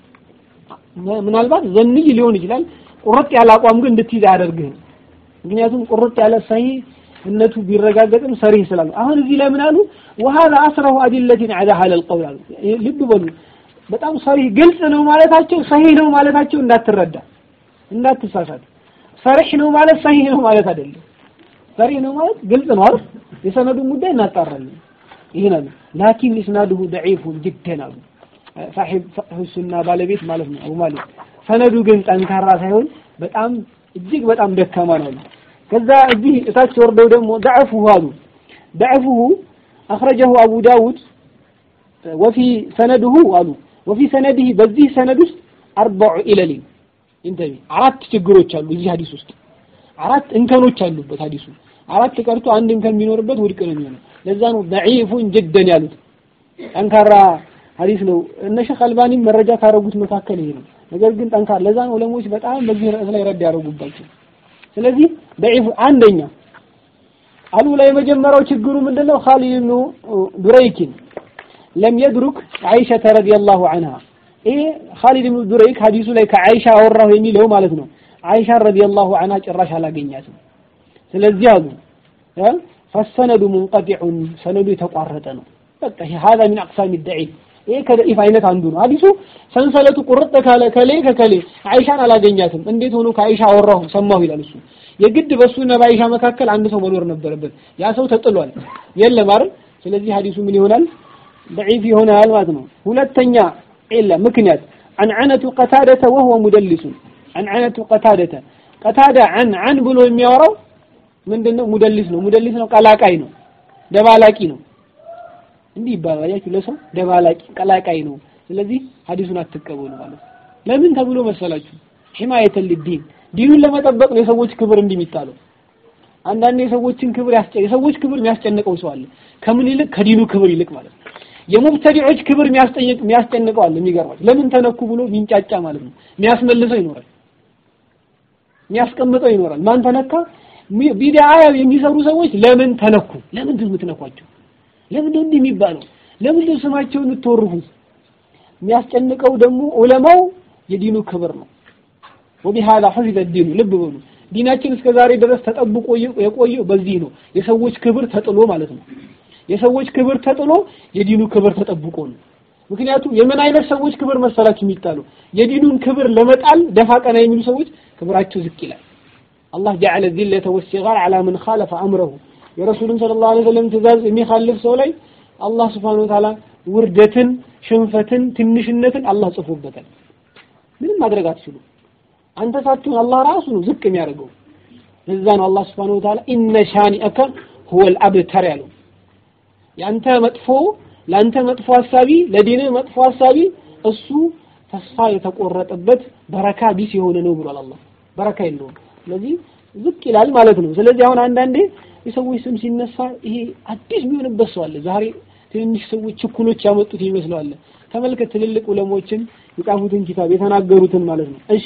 ምናልባት ዘንይ ሊሆን ይችላል ቁርጥ ያለ አቋም ግን እንድትይዝ አያደርግህም ምክንያቱም ቁርጥ ያለ ሰሂህ እነቱ ቢረጋገጥም ሰሪህ ስላሉ አሁን እዚህ ላይ ምን አሉ ወሃذا አስረሁ አዲለቲን على هذا القول አሉ ልብ በሉ በጣም ሰሪህ ግልጽ ነው ማለታቸው ሰሂህ ነው ማለታቸው እንዳትረዳ እንዳትሳሳት ሰሪህ ነው ማለት ሰሂህ ነው ማለት አይደለም ሰሪህ ነው ማለት ግልጽ ነው አይደል የሰነዱን ጉዳይ እናጣራለን ይሄን አሉ ላኪን ኢስናዱሁ ضعيف جدا አሉ ሳሒብ ፍቅህ ሱና ባለቤት ማለት ነው አቡ ማሊክ ሰነዱ ግን ጠንካራ ሳይሆን በጣም እጅግ በጣም ደካማ ነው አሉ ከዛ እዚህ እታች ወርደው ደግሞ ضعفه አሉ ضعفه أخرجه أبو داود وفي سنده አሉ وفي سنده በዚህ ሰነድ ውስጥ أربع إلل እንተቢ አራት ችግሮች አሉ እዚህ ሀዲስ ውስጥ አራት እንከኖች አሉበት ሀዲሱ አራት ቀርቶ አንድ እንከን ቢኖርበት ውድቅ ነው የሚሆነው ለዛ ነው ضعيفun جدا ያሉት ጠንካራ ሀዲስ ነው እነ ሸኽ አልባኒም መረጃ ካረጉት መካከል ይሄ ነው ነገር ግን ጠንካራ ለዛ ነው ዑለሞች በጣም በዚህ ርዕስ ላይ ረድ ያደረጉባቸው ስለዚህ ضعيف አንደኛ አሉ ላይ የመጀመሪያው ችግሩ ምንድነው ኻሊድ ኢብኑ ዱረይኪን ለም የድሩክ አይሸተ ረዲየላሁ ዐንሃ ይሄ ኻሊድ ኢብኑ ዱረይክ ሐዲሱ ላይ ከአይሻ አወራሁ የሚለው ማለት ነው አይሻ ረዲየላሁ ዐንሃ ጭራሽ አላገኛትም ስለዚህ አሉ ፈሰነዱ ሙንቀጢዑን ሰነዱ የተቋረጠ ነው በቃ ይሄ هذا من اقسام الضعيف ይሄ ከደኢፍ አይነት አንዱ ነው ሐዲሱ ሰንሰለቱ ቁርጥ ካለ ከሌ ከከሌ አይሻን አላገኛትም እንዴት ሆኖ ከአይሻ አወራሁ ሰማሁ ይላል እሱ የግድ በሱና በአይሻ መካከል አንድ ሰው መኖር ነበረበት ያ ሰው ተጥሏል የለም አይደል ስለዚህ ሐዲሱ ምን ይሆናል ضعيف ይሆናል ማለት ነው ሁለተኛ ኢላ ምክንያት አንዓነቱ ቀታደተ وهو مدلس አንዓነቱ ቀታደተ ቀታዳ አን አን ብሎ የሚያወራው ምንድነው ሙደልስ ነው ሙደልስ ነው ቀላቃይ ነው ደባላቂ ነው እንዲህ ይባላል አያችሁ ለሰው ደባላቂ ቀላቃይ ነው ስለዚህ ሐዲሱን አትቀበሉ ማለት ለምን ተብሎ መሰላችሁ ሂማየተ ሊዲን ዲኑን ለመጠበቅ ነው የሰዎች ክብር እንዲህ የሚጣለው አንዳንድ የሰዎችን ክብር ያስጨ የሰዎች ክብር የሚያስጨንቀው ሰው አለ ከምን ይልቅ ከዲኑ ክብር ይልቅ ማለት ነው የሙብተዲዖች ክብር የሚያስጠይቅ የሚያስጨንቀው አለ የሚገርማችሁ ለምን ተነኩ ብሎ ሚንጫጫ ማለት ነው የሚያስመልሰው ይኖራል የሚያስቀምጠው ይኖራል ማን ተነካ ቢድዓ የሚሰሩ ሰዎች ለምን ተነኩ ለምንድን ነው የምትነኳቸው ለምንድን ነው እንዲህ የሚባለው ለምንድን ነው ስማቸውን የምትወርፉት የሚያስጨንቀው ደግሞ ዑለማው የዲኑ ክብር ነው ወቢሃላ ሑፊዘ ዲኑ ልብ በሉ ዲናችን እስከ ዛሬ ድረስ ተጠብቆ የቆየው በዚህ ነው የሰዎች ክብር ተጥሎ ማለት ነው የሰዎች ክብር ተጥሎ የዲኑ ክብር ተጠብቆ ነው። ምክንያቱም የምን አይነት ሰዎች ክብር መሰላችሁ የሚጣሉ የዲኑን ክብር ለመጣል ደፋ ቀና የሚሉ ሰዎች ክብራቸው ዝቅ ይላል። አላህ ጀዐለ ዚለተ ወሲጋር ዐላ መን ኻለፈ አምረሁ የረሱልን ሰለላሁ ዐለይሂ ወሰለም ትእዛዝ የሚኻልፍ ሰው ላይ አላህ ሱብሓነሁ ወተዓላ ውርደትን፣ ሽንፈትን፣ ትንሽነትን አላህ ጽፎበታል። ምንም ማድረግ አትችሉ። አንተ ሳትሆን አላህ ራሱ ነው ዝቅ የሚያደርገው። ለዛ ነው አላህ ሱብሓነሁ ወተዓላ ኢነ ሻኒአከ ሁወል አብተር ያለው። ያንተ መጥፎ ለአንተ መጥፎ ሀሳቢ ለዲንህ መጥፎ ሀሳቢ እሱ ተስፋ የተቆረጠበት በረካ ቢስ የሆነ ነው ብሏል አላህ። በረካ የለውም። ስለዚህ ዝቅ ይላል ማለት ነው። ስለዚህ አሁን አንዳንዴ የሰዎች ስም ሲነሳ ይሄ አዲስ የሚሆንበት ሰው አለ። ዛሬ ትንንሽ ሰዎች ችኩሎች ያመጡት ይመስለዋል። ተመልከት ትልልቅ ዑለሞችን የጻፉትን ኪታብ የተናገሩትን ማለት ነው። እሺ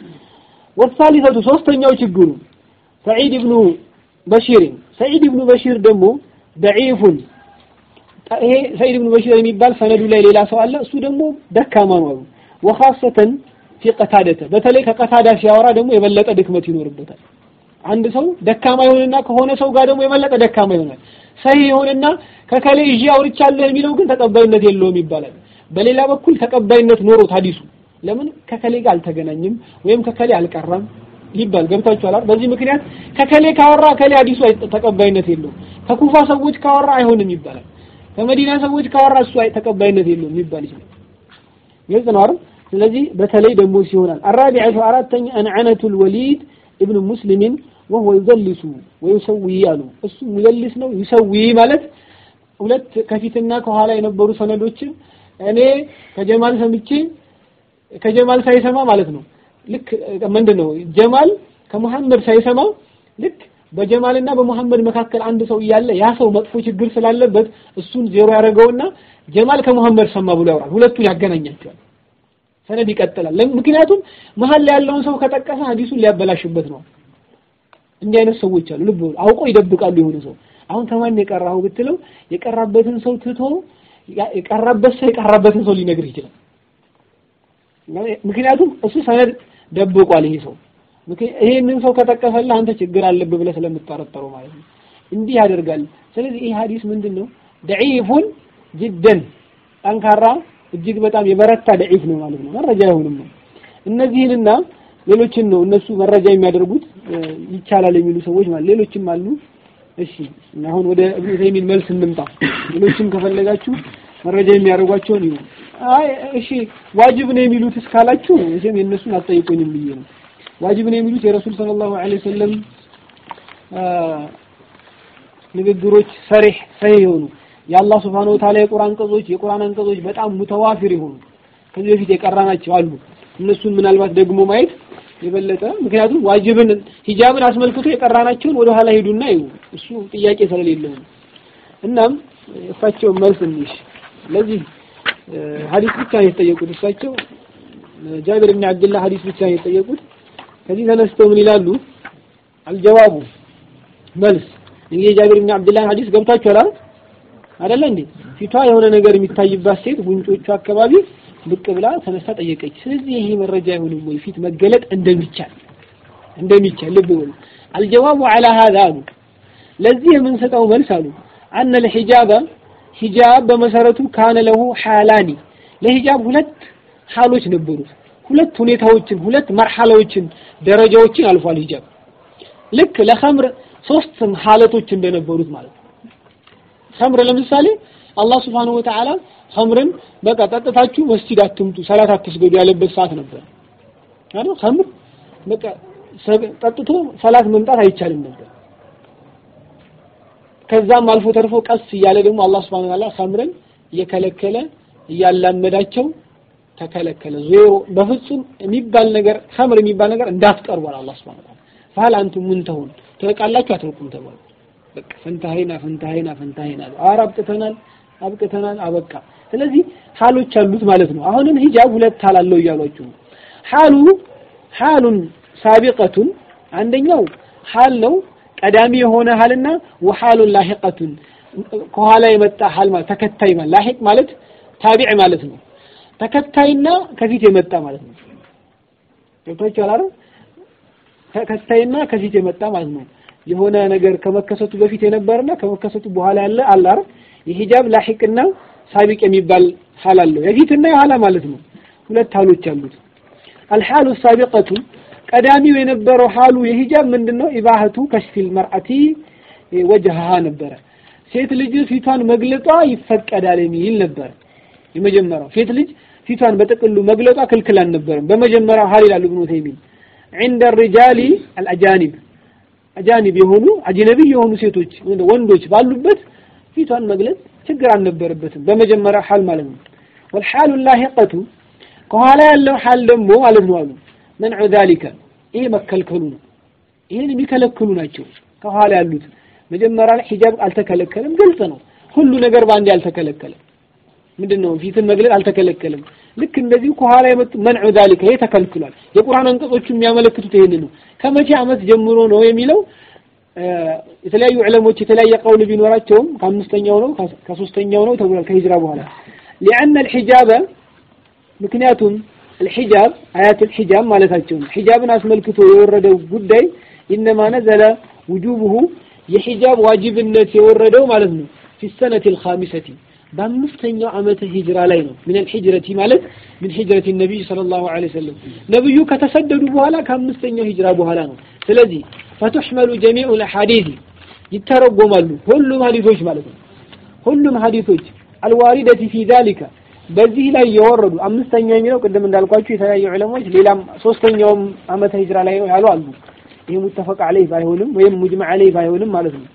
ወሳሊሰቱ ሶስተኛው ችግሩ ሰዒድ ኢብኑ በሺር ሰዒድ ኢብኑ በሺር ደግሞ ደዒፉን ይሄ ሰዒድ ኢብኑ በሺር የሚባል ሰነዱ ላይ ሌላ ሰው አለ። እሱ ደግሞ ደካማ ነው አሉ። ወኻሰተን ፊ ቀታደተ በተለይ ከቀታዳ ሲያወራ ደግሞ የበለጠ ድክመት ይኖርበታል። አንድ ሰው ደካማ ይሆንና ከሆነ ሰው ጋር ደግሞ የበለጠ ደካማ ይሆናል። ሰሂህ ይሆንና ከከሌ ይዤ አውርቻለሁ የሚለው ግን ተቀባይነት የለውም ይባላል። በሌላ በኩል ተቀባይነት ኖሮት ሐዲሱ ለምን ከከሌ ጋር አልተገናኝም ወይም ከከሌ አልቀራም ይባል ገብታችኋል አይደል? በዚህ ምክንያት ከከሌ ካወራ ከሌ ሐዲሱ ተቀባይነት የለውም። ከኩፋ ሰዎች ካወራ አይሆንም ይባላል። ከመዲና ሰዎች ካወራ እሱ ተቀባይነት የለውም ይባል ይችላል። ግልጽ ነው አይደል? ስለዚህ በተለይ ደግሞ ሲሆናል አራቢዐቱ አራተኛ አንዐነቱል ወሊድ ኢብኑ ሙስሊምን ወሁወ ዩዘልሱ ወዩሰዊ አሉ። እሱ ሙዘልስ ነው። ዩሰዊ ማለት ሁለት ከፊትና ከኋላ የነበሩ ሰነዶችን እኔ ከጀማል ሰምቼ ከጀማል ሳይሰማ ማለት ነው። ልክ ምንድን ነው ጀማል ከመሐመድ ሳይሰማ ልክ በጀማልና በመሐመድ መካከል አንድ ሰው እያለ ያ ሰው መጥፎ ችግር ስላለበት እሱን ዜሮ ያደረገውና ጀማል ከመሐመድ ሰማ ብሎ ያወራል። ሁለቱን ያገናኛቸዋል። ሰነድ ይቀጥላል። ምክንያቱም መሀል ላይ ያለውን ሰው ከጠቀሰ ሐዲሱን ሊያበላሽበት ነው። እንዲህ አይነት ሰዎች አሉ። ልብ አውቆ ይደብቃሉ። የሆነ ሰው አሁን ከማን የቀራው ብትለው የቀራበትን ሰው ትቶ የቀራበት ሰው የቀራበትን ሰው ሊነግርህ ይችላል። ምክንያቱም እሱ ሰነድ ደብቋል። ይሄ ሰው ይሄንን ሰው ከጠቀሰልህ አንተ ችግር አለብህ ብለህ ስለምትጠረጠረው ማለት ነው። እንዲህ ያደርጋል። ስለዚህ ይህ ሐዲስ ምንድን ነው? ደዒፉን ጅደን ጠንካራ እጅግ በጣም የበረታ ደዒፍ ነው ማለት ነው። መረጃ አይሆንም ነው። እነዚህንና ሌሎችን ነው እነሱ መረጃ የሚያደርጉት ይቻላል የሚሉ ሰዎች ማለት ሌሎችም አሉ። እሺ አሁን ወደ እብኑ ተይሚን መልስ እንምጣ። ሌሎችም ከፈለጋችሁ መረጃ የሚያደርጓቸውን ይሁን። አይ እሺ ዋጅብ ነው የሚሉት እስካላችሁ እሺም የእነሱን አትጠይቁኝም ብዬ ነው። ዋጅብ ነው የሚሉት የረሱል ሰለላሁ ዐለይሂ ወሰለም ንግግሮች ሰሪህ ሰሂህ የሆኑ የአላህ ሱብሓነሁ ወተዓላ የቁርአን አንቀጾች የቁርአን አንቀጾች በጣም ሙተዋፊር የሆኑ ከዚህ በፊት የቀራናቸው አሉ። እነሱን ምናልባት ደግሞ ማየት የበለጠ ምክንያቱም ዋጅብን ሂጃብን አስመልክቶ የቀራናቸውን ወደ ኋላ ሄዱና ይሁ እሱ ጥያቄ ስለሌለው ነው። እናም እሳቸው መልስ እንሽ ለዚህ ሐዲስ ብቻ ነው የተጠየቁት። እሳቸው ጃቢር ብን አብድላህ ሐዲስ ብቻ ነው የተጠየቁት። ከዚህ ተነስተው ምን ይላሉ? አልጀዋቡ መልስ እንግዲህ ጃቢር ብን አብድላህ ሐዲስ ገብታችኋል አይደል? አይደለ እንዴ? ፊቷ የሆነ ነገር የሚታይባት ሴት ጉንጮቹ አካባቢ ብቅ ብላ ተነሳ ጠየቀች። ስለዚህ ይሄ መረጃ አይሆንም ወይ ፊት መገለጥ እንደሚቻል እንደሚቻል ልብ በሉ። አልጀዋቡ ዐላ ሀዛ አሉ ለዚህ የምንሰጠው መልስ አሉ አነ ለሂጃበ ሂጃብ በመሰረቱ ካነ ለሁ ሐላኒ ለሂጃብ ሁለት ሐሎች ነበሩት። ሁለት ሁኔታዎችን ሁለት መርሐላዎችን ደረጃዎችን አልፏል ሂጃብ ልክ ለኸምር ሶስት ሐለቶች እንደነበሩት ማለት ነው። ኸምር ለምሳሌ አላህ Subhanahu Wa Ta'ala ኸምርን በቃ ጠጥታችሁ መስጂድ አትምጡ፣ ሰላት አትስገዱ ያለበት ሰዓት ነበር አይደል? ኸምር በቃ ጠጥቶ ሰላት መምጣት አይቻልም ነበር። ከዛም አልፎ ተርፎ ቀስ እያለ ደግሞ አላህ Subhanahu Wa Ta'ala ኸምርን እየከለከለ እያላመዳቸው ተከለከለ። ዜሮ በፍጹም የሚባል ነገር ኸምር የሚባል ነገር እንዳትቀርቧል አላህ Subhanahu Wa Ta'ala ፈሃል አንቱም ሙንተሁን ትርቃላችሁ አትርቁም ተባሉ። በቃ ፈንታሄና ፈንታሄና ፈንታሄና ኧረ አብቅተናል አብቅተናል አበቃ። ስለዚህ ሐሎች አሉት ማለት ነው። አሁንም ሂጃብ ሁለት ሐል አለው እያሏችሁ ነው። ሐሉ ሐሉን ሳቢቀቱን አንደኛው ሐል ነው ቀዳሚ የሆነ ሐልና ወሐሉን ላሂቀቱን ከኋላ የመጣ ሐል ማለት ተከታይ ማለት ላሂቅ ማለት ታቢዕ ማለት ነው። ተከታይና ከፊት የመጣ ማለት ነው። ገብቷችኋል አይደል? ተከታይና ከፊት የመጣ ማለት ነው። የሆነ ነገር ከመከሰቱ በፊት የነበረና ከመከሰቱ በኋላ ያለ አለ አይደል? የሂጃብ ላሂቅና ሳቢቅ የሚባል ሐል አለው። የፊትና የኋላ ማለት ነው። ሁለት ሐሎች አሉት። አልሐሉ ሳቢቀቱ ቀዳሚው የነበረው ሐሉ የሂጃብ ምንድነው? ኢባህቱ ከሽፊል መርአቲ ወጀሃሃ ነበረ። ሴት ልጅ ፊቷን መግለጧ ይፈቀዳል የሚል ነበር። የመጀመሪያው ሴት ልጅ ፊቷን በጥቅሉ መግለጧ ክልክል አልነበረም። በመጀመሪያው ሐል ይላሉ ኢብኑ ተይሚን عند الرجال الأجانب አጃኒብ የሆኑ አጅነቢ የሆኑ ሴቶች ወንዶች ባሉበት ፊቷን መግለጽ ችግር አልነበረበትም። በመጀመሪያው ሐል ማለት ነው። ወልሐሉ ላሂቀቱ ከኋላ ያለው ሐል ደግሞ ማለት ነው አሉ መንዑ ዛሊከ ይሄ መከልከሉ ነው። ይሄን የሚከለክሉ ናቸው ከኋላ ያሉት። መጀመሪያ ላይ ሂጃብ አልተከለከለም፣ ግልጽ ነው። ሁሉ ነገር በአንዴ አልተከለከለም። ምንድን ነው ፊትን መግለጽ አልተከለከለም። ልክ እንደዚሁ ከኋላ የመጡ መንዑ ዛሊከ ይሄ ተከልክሏል። የቁርአን አንቀጾቹ የሚያመለክቱት ይሄንን ነው። ከመቼ ዓመት ጀምሮ ነው የሚለው የተለያዩ ዕለሞች የተለያየ ቀውል ቢኖራቸውም ከአምስተኛው ነው ከሶስተኛው ነው ተብሏል ከሂጅራ በኋላ ሊአነ አልሒጃበ ምክንያቱም አልሒጃብ አያት አልሒጃብ ማለታቸው ነው። ሒጃብን አስመልክቶ የወረደው ጉዳይ ኢነማ ነዘለ ውጁብሁ የሒጃብ ዋጅብነት የወረደው ማለት ነው ፊ ሰነቲ አልኻሚሰቲ በአምስተኛው ዓመተ ሂጅራ ላይ ነው። ምን አልሂጅረቲ ማለት ምን ሂጅረቲ ነቢይ ሰለላሁ ዐለይሂ ወሰለም ነብዩ ከተሰደዱ በኋላ ከአምስተኛው ሂጅራ በኋላ ነው። ስለዚህ ፈቱሕመሉ ጀሚዑ ልሐዲስ ይተረጎማሉ ሁሉም ሀዲሶች ማለት ነው። ሁሉም ሀዲሶች አልዋሪደቲ ፊ ዛሊከ በዚህ ላይ የወረዱ አምስተኛ የሚለው ቅድም እንዳልኳችሁ የተለያዩ ዑለሞች ሌላም ሶስተኛውም ዓመተ ሂጅራ ላይ ነው ያሉ አሉ። ይህ ሙተፈቅ ዐለይህ ባይሆንም ወይም ሙጅመዕ ዐለይህ ባይሆንም ማለት ነው።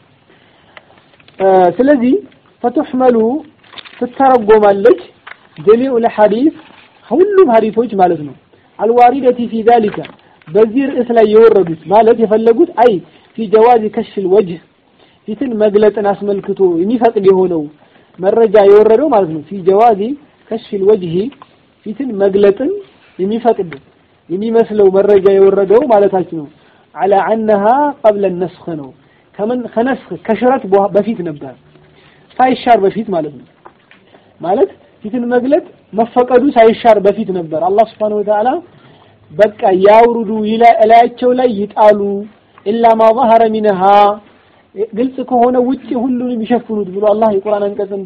ስለዚህ ፈቱሕመሉ ትተረጎማለች ጀሚዑ ለሐዲስ ሁሉም ሐዲሶች ማለት ነው። አልዋሪደቲ ፊ ዛሊከ በዚህ ርዕስ ላይ የወረዱት ማለት የፈለጉት አይ ፊ ጀዋዚ ከሽል ወጅህ ፊትን መግለጥን አስመልክቶ የሚፈቅድ የሆነው መረጃ የወረደው ማለት ነው። ፊ ጀዋዚ ከሽል ወጅህ ፊትን መግለጥን የሚፈቅድ የሚመስለው መረጃ የወረደው ማለታችን ነው። አላ አነሃ ቀብለ ነስኽ ነው። ከምን ከነስኽ ከሽረት በፊት ነበር ሳይሻር በፊት ማለት ነው። ማለት ፊትን መግለጥ መፈቀዱ ሳይሻር በፊት ነበር። አላህ Subhanahu Wa Ta'ala በቃ ያውርዱ እላያቸው ላይ ይጣሉ ኢላ ማ ظهر منها ግልጽ ከሆነ ውጪ ሁሉንም ይሸፍኑት ብሎ አላህ የቁርአን አንቀጽን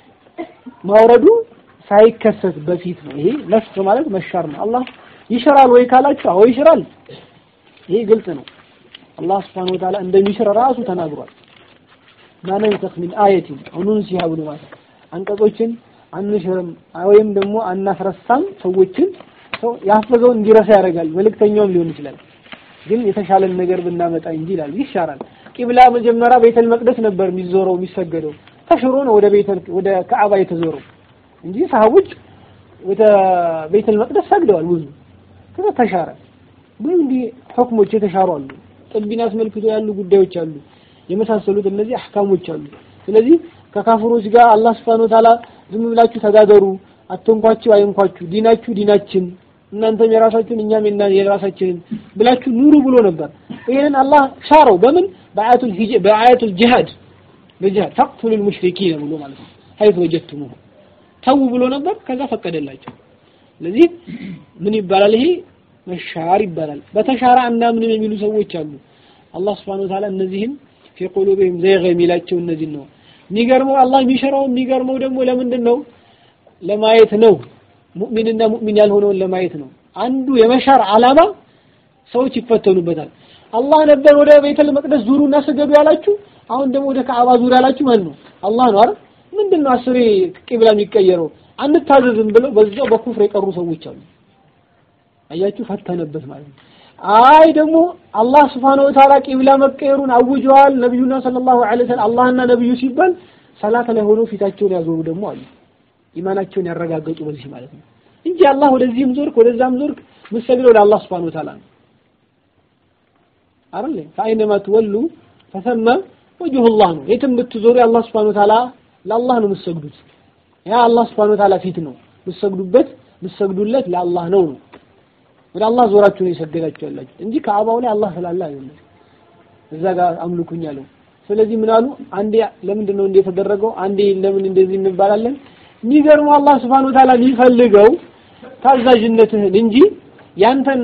ማውረዱ ሳይከሰት በፊት ነው። ይሄ ነስኽ ማለት መሻር ነው። አላህ ይሽራል ወይ ካላችሁ አዎ ይሽራል። ይሄ ግልጽ ነው። አላህ Subhanahu Wa Ta'ala እንደሚሽር ራሱ ተናግሯል። ማነንሰኽ ሚን አየቲን አው ኑንሲሃ ብሎ ማለት አንቀጾችን አንሽርም ወይም ደግሞ አናስረሳም። ሰዎችን ሰው ያፈዘውን እንዲረሳ ያደርጋል። መልእክተኛውም ሊሆን ይችላል። ግን የተሻለን ነገር ብናመጣ እንጂ ይላል ይሻራል። ቂብላ መጀመሪያ ቤተል መቅደስ ነበር የሚዞረው የሚሰገደው፣ ተሽሮ ነው ወደ ቤተል ወደ ከዓባ የተዞረው እንጂ ሰሃቦች ወደ ቤተል መቅደስ ሰግደዋል ብዙ። ከዛ ተሻረ። ብዙ እንዲህ ሁክሞች የተሻሩ አሉ። ጥቢን አስመልክቶ ያሉ ጉዳዮች አሉ። የመሳሰሉት እነዚህ አህካሞች አሉ። ስለዚህ ከካፍሮች ጋር አላህ Subhanahu Wa Ta'ala ዝም ብላችሁ ተጋገሩ፣ አትንኳችሁ፣ አይንኳችሁ፣ ዲናችሁ ዲናችን፣ እናንተም የራሳችሁን እኛም የራሳችንን ብላችሁ ኑሩ ብሎ ነበር። ይሄንን አላህ ሻረው በምን በአያቱል ሂጅ በአያቱል ጂሃድ በጂሃድ ተቅቱሉል ሙሽሪኪን ብሎ ማለት ነው። ሀይት ወጀቱሙሁ ተው ብሎ ነበር። ከዛ ፈቀደላቸው። ስለዚህ ምን ይባላል? ይሄ መሻር ይባላል። በተሻራ አናምንም የሚሉ ሰዎች አሉ። አላህ Subhanahu Wa Ta'ala እነዚህን ፊ ቁሉቢሂም ዘይገ የሚላቸው እነዚህን ነው። የሚገርመው አላህ የሚሸራው የሚገርመው ደግሞ ለምንድን ነው? ለማየት ነው። ሙእሚንና ሙእሚን ያልሆነውን ለማየት ነው። አንዱ የመሻር ዓላማ ሰዎች ይፈተኑበታል። አላህ ነበር ወደ ቤተል መቅደስ ዙሩና ስገዱ ያላችሁ፣ አሁን ደግሞ ወደ ከዓባ ዙር ያላችሁ ማን ነው? አላህ ነው አይደል? ምንድን ነው አስሬ ቂብላ የሚቀየረው? አንታዘዝም ብለው በዛው በኩፍር የቀሩ ሰዎች አሉ። አያችሁ፣ ፈተነበት ማለት ነው። አይ ደግሞ አላህ Subhanahu Wa Ta'ala ቂብላ መቀየሩን አውጀዋል። ነብዩና ሰለላሁ ዐለይሂ ወሰለም አላህና ነብዩ ሲባል ሰላት ላይ ሆነው ፊታቸውን ያዞሩ ደግሞ አሉ። ኢማናቸውን ያረጋገጡ በዚህ ማለት ነው እንጂ አላህ ወደዚህም ዞርክ ወደዛም ዞርክ ምሰግደው ለአላህ Subhanahu Wa Ta'ala ነው አይደል? ፈአይነማ ትወሉ ፈሰመ ወጅሁላህ ነው። የትም ብትዞሩ የአላህ Subhanahu Wa Ta'ala ለአላህ ነው የምትሰግዱት። ያ አላህ Subhanahu Wa Ta'ala ፊት ነው የምትሰግዱበት፣ የምትሰግዱለት ለአላህ ነው ነው ወደ አላህ ዞራችሁ ነው የሰገዳችሁ ያላችሁ እንጂ ከአባው ላይ አላህ ስላለ አይደለም። እዛ ጋር አምልኩኝ አለው። ስለዚህ ምን አሉ? አንዴ ለምንድን ነው እንደ የተደረገው? አንዴ ለምን እንደዚህ እንባላለን? የሚገርመው አላህ Subhanahu Wa Ta'ala የሚፈልገው ታዛዥነትህን እንጂ ያንተን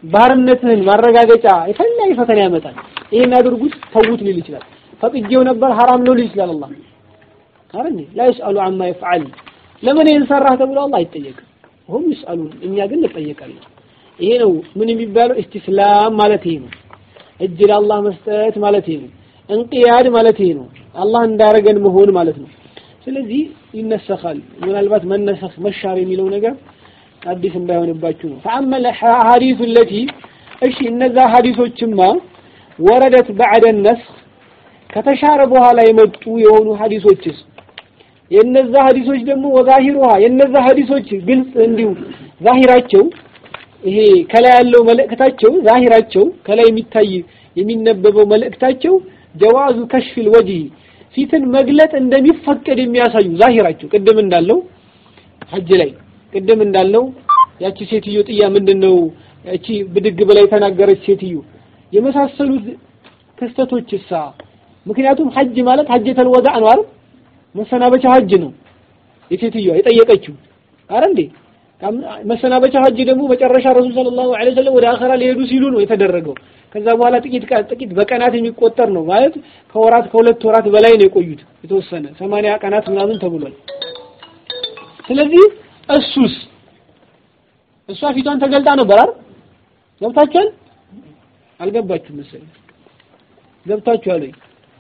ባርነትህን ማረጋገጫ የተለያየ ፈተና ያመጣል። ይሄን አድርጉት ተውት ሊል ይችላል። ፈቅጄው ነበር ሐራም ነው ሊል ይችላል። አላህ አረኒ ላ ይስአሉ አማ ይፍዓል ለምን ይህን ሰራህ ተብሎ አላህ አይጠየቅም። ሁም ይስአሉን እኛ ግን እንጠየቃለን። ይሄ ነው ምን የሚባለው ኢስቲስላም ማለት ይሄ ነው። እጅ ለአላህ መስጠት ማለት ይሄ ነው። እንቅያድ ማለት ይሄ ነው። አላህ እንዳረገን መሆን ማለት ነው። ስለዚህ ይነሰኻል። ምናልባት መነሰኽ መሻር የሚለው ነገር አዲስ እንዳይሆንባችሁ ነው። ፈአመል ሐዲሱ ለቲ እሺ እነዛ ሐዲሶችማ ወረደት ባዕደ ነስኽ ከተሻረ በኋላ የመጡ የሆኑ ሐዲሶችስ የነዛ ሐዲሶች ደግሞ ወዛሂሩሃ የነዛ ሐዲሶች ግልጽ እንዲሁ ዛሂራቸው ይሄ ከላይ ያለው መልእክታቸው ዛሂራቸው ከላይ የሚታይ የሚነበበው መልእክታቸው ጀዋዙ ከሽፊል ወጅህ ፊትን መግለጥ እንደሚፈቀድ የሚያሳዩ ዛሂራቸው ቅድም እንዳለው ሐጅ ላይ ቅድም እንዳለው ያቺ ሴትዮ ጥያ ምንድነው ያቺ ብድግ ብላ የተናገረች ሴትዮ የመሳሰሉት ክስተቶች እሳ ምክንያቱም ሐጅ ማለት ሐጀተል ወዳዕ ነው አይደል መሰናበቻ ሐጅ ነው የሴትዮዋ የጠየቀችው አረ እንዴ መሰናበቻ ሐጅ ደግሞ መጨረሻ ረሱል ሰለላሁ ዐለይሂ ወሰለም ወደ አኸራ ሊሄዱ ሲሉ ነው የተደረገው ከዛ በኋላ ጥቂት ጥቂት በቀናት የሚቆጠር ነው ማለት ከወራት ከሁለት ወራት በላይ ነው የቆዩት የተወሰነ ሰማንያ ቀናት ምናምን ተብሏል ስለዚህ እሱስ እሷ ፊቷን ተገልጣ ነበር አይደል ገብታችኋል አልገባችሁም መሰለኝ ገብታችኋል ወይ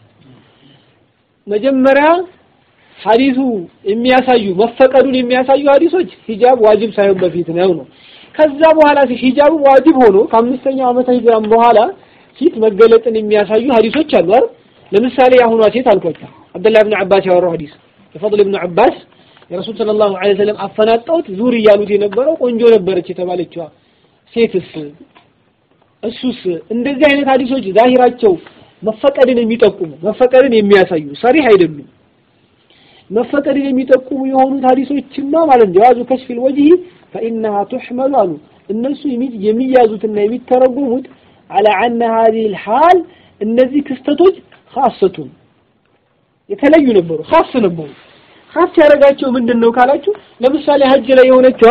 መጀመሪያ ሐዲሱ የሚያሳዩ መፈቀዱን የሚያሳዩ ሐዲሶች ሂጃብ ዋጅብ ሳይሆን በፊት ነው ነው ከዛ በኋላ ሂጃቡ ዋጅብ ሆኖ ከአምስተኛው ዓመተ ሂጅራም በኋላ ፊት መገለጥን የሚያሳዩ ሐዲሶች አሉ አይደል ለምሳሌ የአሁኗ ሴት አልኳቸው አብደላህ ብን አባስ ያወራው ሐዲስ የፈضል ብን አባስ የረሱል ሰለላሁ ዐለይሂ ወሰለም አፈናጠውት ዙር እያሉት የነበረው ቆንጆ ነበረች የተባለችዋ ሴትስ እሱስ እንደዚህ አይነት ሐዲሶች ዛሂራቸው መፈቀድን የሚጠቁሙ መፈቀድን የሚያሳዩ ሰሪህ አይደሉም መፈቀድን የሚጠቁሙ የሆኑት ሐዲሶችማ ማለት ነው ጀዋዙ ከሽፊል ወጅህ ፈኢነሃ ቱሕመሉ አሉ እነሱ የሚያዙትና የሚተረጉሙት አላ አነ ሀዚህ ልሓል እነዚህ ክስተቶች ካሰቱን የተለዩ ነበሩ ካስ ነበሩ ካስ ያደረጋቸው ምንድን ነው ካላችሁ ለምሳሌ ሀጅ ላይ የሆነችዋ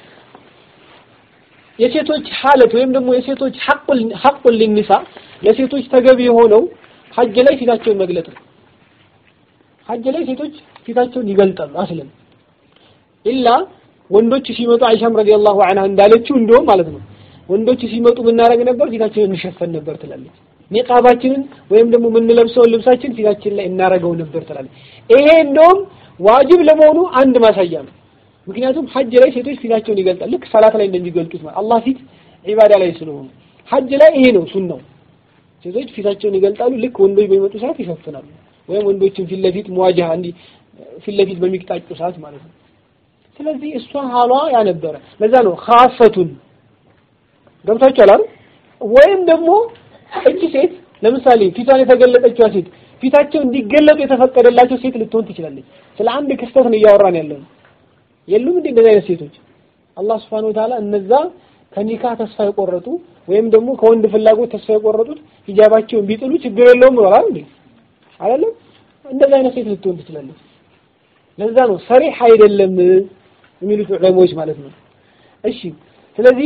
የሴቶች ሐለት ወይም ደግሞ የሴቶች ሐቁል ሊኒሳ ለሴቶች ተገቢ የሆነው ሀጅ ላይ ፊታቸውን መግለጥ ነው ሀጅ ላይ ሴቶች ፊታቸውን ይገልጣሉ አስለም ኢላ ወንዶች ሲመጡ አይሻም ረዲየላሁ ዐንሃ እንዳለችው እንደውም ማለት ነው ወንዶች ሲመጡ ምናረግ ነበር ፊታችንን እንሸፈን ነበር ትላለች ኒቃባችንን ወይም ደግሞ የምንለብሰውን ልብሳችን ፊታችን ላይ እናረገው ነበር ትላለች ይሄ እንደውም ዋጅብ ለመሆኑ አንድ ማሳያ ነው ምክንያቱም ሀጅ ላይ ሴቶች ፊታቸውን ይገልጣል ልክ ሰላት ላይ እንደሚገልጡት ማለት አላህ ፊት ዒባዳ ላይ ስለሆኑ ሀጅ ላይ ይሄ ነው ሱናው ሴቶች ፊታቸውን ይገልጣሉ ልክ ወንዶች በሚመጡ ሰዓት ይሸፍናሉ ወይም ወንዶችን ፊት ለፊት መዋጃ እንዲህ ፊት ለፊት በሚቅጣጩ ሰዓት ማለት ነው ስለዚህ እሷ ሀሏ ያ ነበረ ለዛ ነው ካፈቱን ገብታችኋል አይደል ወይም ደግሞ እቺ ሴት ለምሳሌ ፊቷን የተገለጠችዋ ሴት ፊታቸው እንዲገለጡ የተፈቀደላቸው ሴት ልትሆን ትችላለች ስለ አንድ ክስተት ነው እያወራን ያለው የሉም እንዴ እንደዚህ አይነት ሴቶች አላህ Subhanahu Wa Ta'ala እነዛ ከኒካ ተስፋ የቆረጡ ወይም ደግሞ ከወንድ ፍላጎት ተስፋ የቆረጡት ሂጃባቸውን ቢጥሉ ችግር የለውም ብሏል እንዴ አይደለም እንደዚህ አይነት ሴት ልትሆን ትችላለች ለዛ ነው ሰሪህ አይደለም የሚሉት ዑለሞች ማለት ነው እሺ ስለዚህ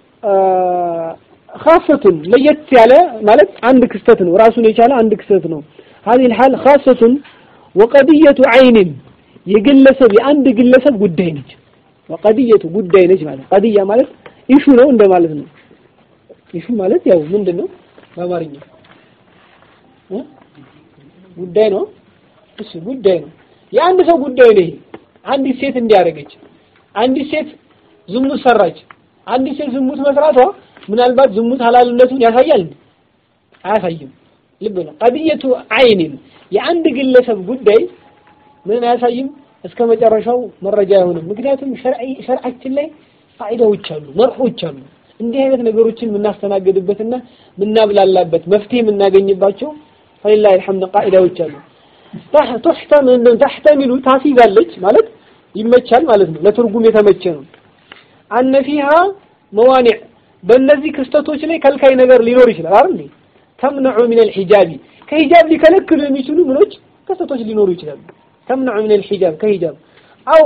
خاصة ለየት ያለ ማለት አንድ ክስተት ነው ራሱን የቻለ አንድ ክስተት ነው هذه الحال خاصة وقضية عين የግለሰብ የአንድ ግለሰብ ጉዳይ ነች ወቀድየቱ ጉዳይ ነች ማለት ቀድያ ማለት ኢሹ ነው እንደ ማለት ነው ኢሹ ማለት ያው ምንድን ነው በአማርኛ ጉዳይ ነው እሺ ጉዳይ ነው የአንድ ሰው ጉዳይ ነው ይሄ አንዲት ሴት እንዲያደርገች አንዲት ሴት ዝሙት ሰራች አንዲት ሴት ዝሙት መስራቷ ምናልባት ዝሙት ሐላልነቱን ያሳያል አያሳይም ልብ ነው ቀድየቱ አይንን የአንድ ግለሰብ ጉዳይ ምን አያሳይም እስከ መጨረሻው መረጃ አይሆንም ምክንያቱም ሸርዓችን ላይ ፋይዳዎች አሉ መርሆች አሉ እንዲህ አይነት ነገሮችን የምናስተናግድበትና የምናብላላበት መፍትሄ የምናገኝባቸው ፈሊላህ አልሐምድ ቃኢዳዎች አሉ ተሕተሚሉ ታሲዛለች ማለት ይመቻል ማለት ነው ለትርጉም የተመቸ ነው አነ ፊሃ መዋኒዕ በእነዚህ ክስተቶች ላይ ከልካይ ነገር ሊኖር ይችላል አይደል ተምነዑ ሚን አልሒጃቢ ከሂጃብ ሊከለክሉ የሚችሉ ምኖች ክስተቶች ሊኖሩ ይችላሉ ተምነዑ ሚን አልሒጃብ ከሂጃብ አው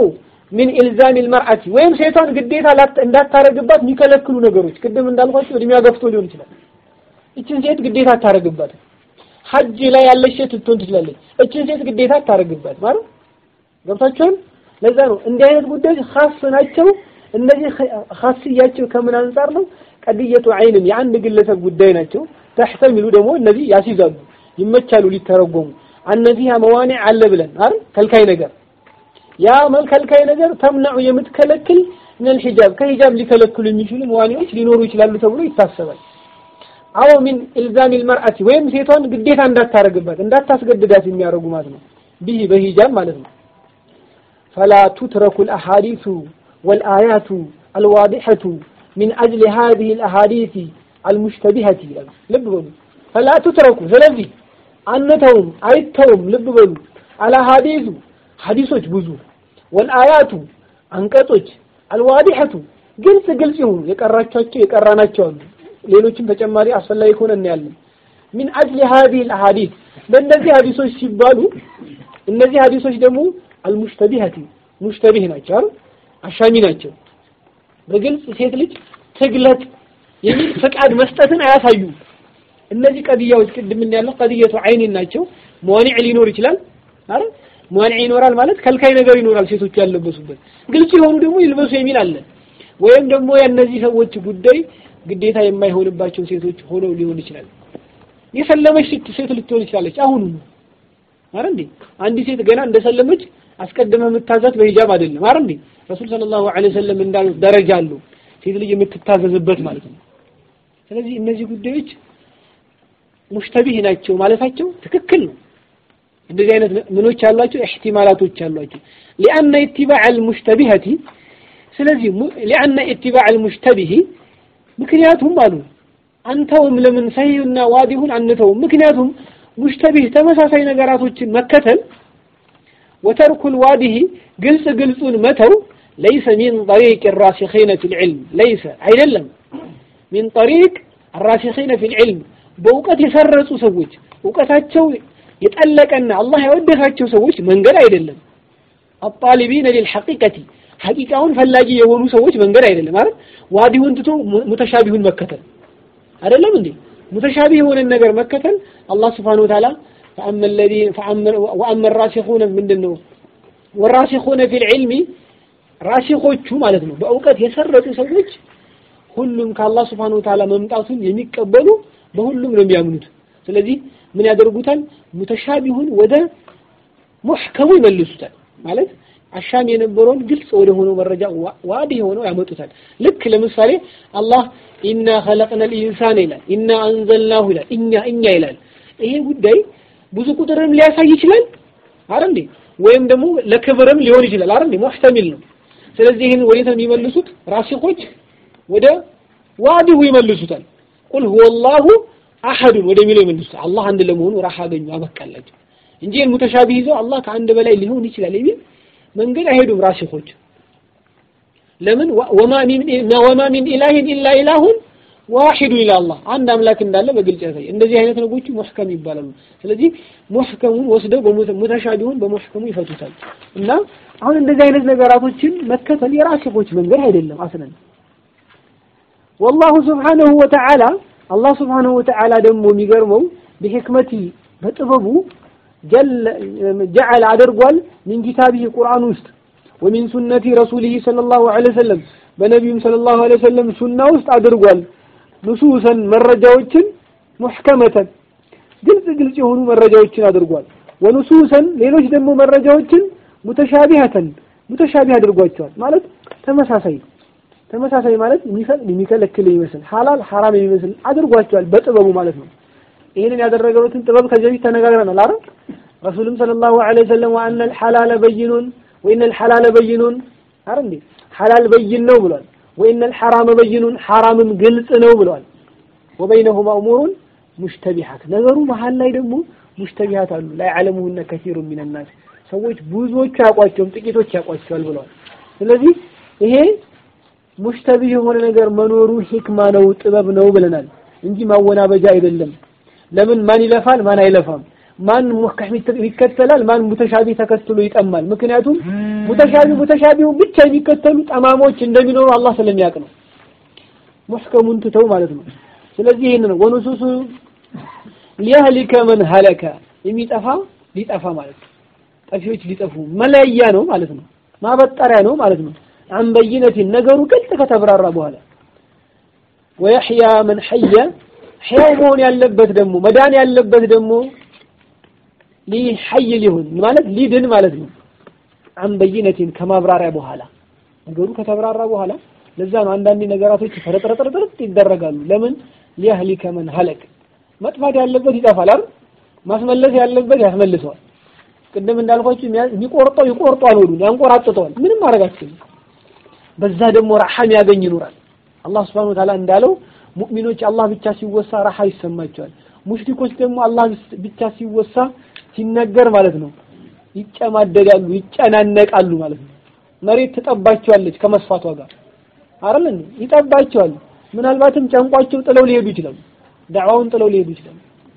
ሚን ኢልዛም ልመርአቲ ወይም ሴቷን ግዴታ እንዳታረግባት የሚከለክሉ ነገሮች ቅድም እንዳልኳቸው እድሜያ ገፍቶ ሊሆን ይችላል። እችን ሴት ግዴታ አታረግባት። ሐጅ ላይ ያለች ሴት ልትሆን ትችላለች። እችን ሴት ግዴታ አታረግባት ማለት ገብታችኋል። ለዛ ነው እንዲህ አይነት ጉዳዮች ኻስ ናቸው። እነዚህ ኻስያቸው ከምን አንጻር ነው? ቀድየቱ አይንም የአንድ ግለሰብ ጉዳይ ናቸው። ተሕተሚሉ ደግሞ እነዚህ ያስይዛሉ፣ ይመቻሉ ሊተረጎሙ እነዚህ መዋኒዕ አለ ብለን አይደል ከልካይ ነገር ያ መልከልካይ ነገር ተምነዑ የምትከለክል ምን ሂጃብ ከሂጃብ ሊከለክሉ የሚችሉ መዋኒዎች ሊኖሩ ይችላሉ ተብሎ ይታሰባል። አዎ ሚን ኢልዛም ልመርአቲ ወይም ሴቷን ግዴታ እንዳታረግባት እንዳታስገድዳት የሚያደርጉ ማለት ነው። ቢህ በሂጃብ ማለት ነው። ፈላ ቱትረኩ ልአሓዲሱ ወልአያቱ አልዋዲሐቱ ሚን አጅሊ ሃዚህ ልአሓዲስ አልሙሽተቢሀቲ ይላሉ። ልብ በሉ ፈላ ቱትረኩ ስለዚህ አንተውም አይተውም። ልብ በሉ አልአሓዲሱ ሐዲሶች ብዙ ወልአያቱ አንቀጾች አልዋዲሐቱ ግልጽ ግልጽ ይሁኑ የቀራቻቸው የቀራናቸው አሉ። ሌሎችም ተጨማሪ አስፈላጊ ከሆነ እናያለን። ሚን አጅሊ ሀዲህ አልአሐዲስ በእነዚህ ሐዲሶች ሲባሉ እነዚህ ሐዲሶች ደግሞ አልሙሽተቢሀቲ ሙሽተቢህ ናቸው አይደል አሻሚ ናቸው። በግልጽ ሴት ልጅ ትግለጥ የሚል ፍቃድ መስጠትን አያሳዩም። እነዚህ ቀድያዎች ቅድም ያለው ቀድየቱ አይኒን ናቸው። መዋኒዕ ሊኖር ይችላል አይደል መዋኒዕ ይኖራል ማለት ከልካይ ነገር ይኖራል። ሴቶቹ ያለበሱበት ግልጽ የሆኑ ደግሞ ይልበሱ የሚል አለ። ወይም ደግሞ የእነዚህ ሰዎች ጉዳይ ግዴታ የማይሆንባቸው ሴቶች ሆነው ሊሆን ይችላል። የሰለመች ሴት ልትሆን ይችላለች። አሁኑ አይደል እንዴ አንዲት ሴት ገና እንደሰለመች አስቀድመ የምታዛት በሂጃብ አይደለም አይደል እንዴ ረሱል ሰለላሁ ዐለይሂ ወሰለም እንዳሉት ደረጃ አለው ሴት ልጅ የምትታዘዝበት ማለት ነው። ስለዚህ እነዚህ ጉዳዮች ሙሽተቢህ ናቸው ማለታቸው ትክክል ነው። እንደዚህ አይነት ምኖች ያሏቸው ኢህቲማላቶች አሏቸው። ሊአነ ኢትባዕ አልሙሽተቢሀቲ ስለዚህ ሊአነ ኢትባዕ አልሙሽተቢህ ምክንያቱም አሉ አንተውም ለምን ሰሂህና ዋዲሁን አንተውም ምክንያቱም ሙሽተቢህ ተመሳሳይ ነገራቶችን መከተል ወተርኩል ዋዲህ ግልጽ ግልጹን መተው ለይሰ ሚን ጠሪቅ ራሲኺነ ፊል ዒልም ለይሰ አይደለም ሚን ጠሪቅ ራሲኺነ ፊል ዒልም በእውቀት የሰረጹ ሰዎች እውቀታቸው የጠለቀና አላህ ያወደሳቸው ሰዎች መንገድ አይደለም። አጣሊቢነ ሊልሐቂቀቲ ሐቂቃውን ፈላጊ የሆኑ ሰዎች መንገድ አይደለም ማለት ዋዲሁን ትቶ ሙተሻቢሁን መከተል አይደለም እንዴ? ሙተሻቢህ የሆነን ነገር መከተል አላህ ስብሓነሁ ወተዓላ ወአመ ራሲኹነ ምንድን ነው ወራሲኹነ ፊል ዒልሚ ራሲኾቹ ማለት ነው በእውቀት የሰረጡ ሰዎች ሁሉም ከአላህ ስብሓነሁ ወተዓላ መምጣቱን የሚቀበሉ በሁሉም ነው የሚያምኑት። ስለዚህ ምን ያደርጉታል? ሙተሻቢሁን ወደ ሙሕከሙ ይመልሱታል። ማለት አሻሚ የነበረውን ግልጽ ወደ ሆነው መረጃ ዋዲ ሆነው ያመጡታል። ልክ ለምሳሌ አላህ ኢና ኸለቅነል ኢንሳን ይላል፣ ኢና አንዘልናሁ ይላል፣ እኛ እኛ ይላል። ይሄ ጉዳይ ብዙ ቁጥርም ሊያሳይ ይችላል አይደል እንዴ? ወይም ደግሞ ለክብርም ሊሆን ይችላል አይደል እንዴ? ሙሕተሚል ነው። ስለዚህ ይህን ወዴት ነው የሚመልሱት? ራሲኾች ወደ ዋዲሁ ይመልሱታል። ቁል ሁወላሁ አሐዱን ወደሚለው ይመልሱታል። አላህ አንድ ለመሆኑ ራህ አገኙ አበቃላቸው እንጂ ሙተሻቢህ ይዘው አላህ ከአንድ በላይ ሊሆን ይችላል የሚል መንገድ አይሄዱም ራሲኾች። ለምን ወማ ሚን ኢላሂን ኢላ ኢላሁን ዋሂዱ ኢላ አላህ አንድ አምላክ እንዳለ በግልጽ ያሳይ። እንደዚህ አይነት ነገሮች ሙሕከም ይባላሉ። ስለዚህ ሙሕከሙን ወስደው ሙተሻቢሁን በሙሕከሙ ይፈቱታል። እና አሁን እንደዚህ አይነት ነገራቶችን መከተል የራሲኾች መንገድ አይደለም አስለን ወላሁ ስብሓነሁ ወተዓላ አላህ ስብሓነሁ ወተዓላ ደግሞ የሚገርመው በሕክመቲ በጥበቡ ጀዐለ አድርጓል ሚን ኪታቢህ ቁርአን ውስጥ ወሚን ሱነቲ ረሱሊህ ሰለላሁ ዐለይሂ ወሰለም በነቢዩም ሰለላሁ ዐለይሂ ወሰለም ሱና ውስጥ አድርጓል ንሱሰን መረጃዎችን ሙሕከመተን ግልጽ ግልጽ የሆኑ መረጃዎችን አድርጓል። ወንሱሰን ሌሎች ደግሞ መረጃዎችን ሙተሻቢሀተን ሙተሻቢህ አድርጓቸዋል። ማለት ተመሳሳይ ተመሳሳይ ማለት የሚፈቅድ የሚከለክል ይመስል ሐላል ሐራም የሚመስል አድርጓቸዋል በጥበቡ ማለት ነው። ይህንን ያደረገበትን ጥበብ ከዚህ በፊት ተነጋግረናል አይደል? ረሱልም ሰለላሁ ዐለይሂ ወሰለም ወአነ አልሐላለ በይኑን ወኢነ አልሐላለ በይኑን አይደል እንዴ? ሐላል በይን ነው ብሏል። ወኢነ አልሐራመ በይኑን ሐራምም ግልጽ ነው ብሏል። ወበይነሁማ እሙሩን ሙሽተቢሃት ነገሩ መሀል ላይ ደግሞ ሙሽተቢሃት አሉ ላይ ያዕለሙሁነ ከሲሩ ሚነናስ ሰዎች ብዙዎቹ ያውቋቸውም ጥቂቶች ያውቋቸዋል ብለዋል። ስለዚህ ይሄ ሙሽተቢህ የሆነ ነገር መኖሩ ሂክማ ነው ጥበብ ነው ብለናል እንጂ ማወናበጃ አይደለም። ለምን ማን ይለፋል ማን አይለፋም፣ ማን ሙህከም ይከተላል፣ ማን ሙተሻቢ ተከትሎ ይጠማል። ምክንያቱም ሙተሻቢ ሙተሻቢውን ብቻ የሚከተሉ ጠማሞች እንደሚኖሩ አላህ ስለሚያውቅ ነው። ሙህከሙን ትተው ማለት ነው። ስለዚህ ይህን ነው ወኑሱሱ ሊያህሊከ መን ሀለከ የሚጠፋ ሊጠፋ ማለት ነው። ጠፊዎች ሊጠፉ መለያ ነው ማለት ነው። ማበጠሪያ ነው ማለት ነው። አን በይነቲን ነገሩ ግልጽ ከተብራራ በኋላ ወየሕያ መን ሐየ ሕያው መሆን ያለበት ደግሞ መዳን ያለበት ደግሞ ሊሐይ ሊሆን ማለት ሊድን ማለት ነው። አን በይነቲን ከማብራሪያ በኋላ ነገሩ ከተብራራ በኋላ ለዛ ነው አንዳንድ ነገራቶች ፈረጥረጥረጥርጥ ይደረጋሉ። ለምን ሊያህሊከ መን ሀለክ መጥፋት ያለበት ይጠፋል አይደል? ማስመለስ ያለበት ያስመልሰዋል። ቅድም እንዳልኳችሁ የሚቆርጠው ይቆርጧል፣ ወዱን ያንቆራጥጠዋል። ምንም ማድረግ አትችልም። በዛ ደግሞ ረሐም ያገኝ ይኖራል። አላህ Subhanahu Wa Ta'ala እንዳለው ሙእሚኖች አላህ ብቻ ሲወሳ ረሐ ይሰማቸዋል። ሙሽሪኮች ደግሞ አላህ ብቻ ሲወሳ ሲነገር ማለት ነው ይጨማደዳሉ፣ ይጨናነቃሉ ማለት ነው። መሬት ትጠባቸዋለች ከመስፋቷ ጋር አይደል እንዴ? ይጠባቸዋል። ምናልባትም ጨንቋቸው ጥለው ሊሄዱ ይችላሉ። ዳዕዋውን ጥለው ሊሄዱ ይችላሉ።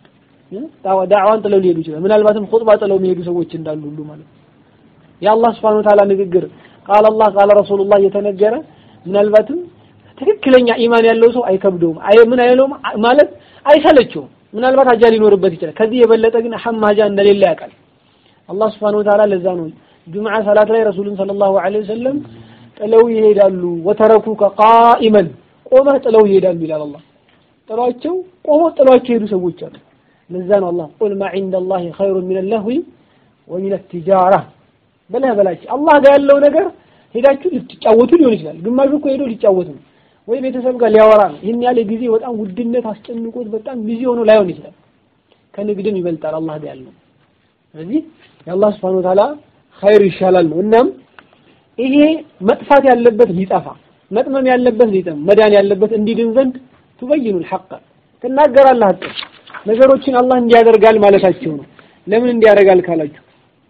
ዳዕዋን ጥለው ሊሄዱ ይችላሉ። ምናልባትም ኹጥባ ጥለው የሚሄዱ ሰዎች እንዳሉ ሁሉ ማለት ነው። የአላህ Subhanahu Wa Ta'ala ንግግር ቃል አላህ ቃል ረሱሉላህ እየተነገረ ምናልባትም ትክክለኛ ኢማን ያለው ሰው አይከብደውም። አይ ምን አይለውም ማለት አይሰለቸውም። ምናልባት ሀጃ ሊኖርበት ይችላል። ከዚህ የበለጠ ግን ሐም ሀጃ እንደሌለ ያውቃል። አላህ Subhanahu Wa Ta'ala ለዛ ነው ጁምዓ ሰላት ላይ ረሱሉን ሰለላሁ ዐለይሂ ወሰለም ጥለው ይሄዳሉ። ወተረኩከ ቃኢመን ቆመህ ጥለው ይሄዳሉ ይላል አላህ። ጥሏቸው ቆመው ጥሏቸው የሄዱ ሰዎች አሉ። ለዛ ነው አላህ ቁል ማ ዒንደላሂ ኸይሩን ሚነ ለህዊ ወሚነ ቲጃራ በለህ በላቸው። አላህ ጋር ያለው ነገር ሄዳችሁ ልትጫወቱ ሊሆን ይችላል። ግማሹ እኮ ሄዶ ሊጫወት ነው ወይ ቤተሰብ ጋር ሊያወራ ነው። ይህን ያለ ጊዜ በጣም ውድነት አስጨንቆት በጣም ቢዚ ሆኖ ላይሆን ይችላል። ከንግድም ይበልጣል አላህ ጋር ያለው። ስለዚህ የአላህ ስብሐነ ወተዓላ ኸይር ይሻላል ነው። እናም ይሄ መጥፋት ያለበት ሊጠፋ መጥመም ያለበት ሊጠም መዳን ያለበት እንዲድን ዘንድ ቱበይኑል ሐቅ ትናገራለህ። ሐቅ ነገሮችን አላህ እንዲያደርጋል ማለታቸው ነው። ለምን እንዲያደርጋል ካላችሁ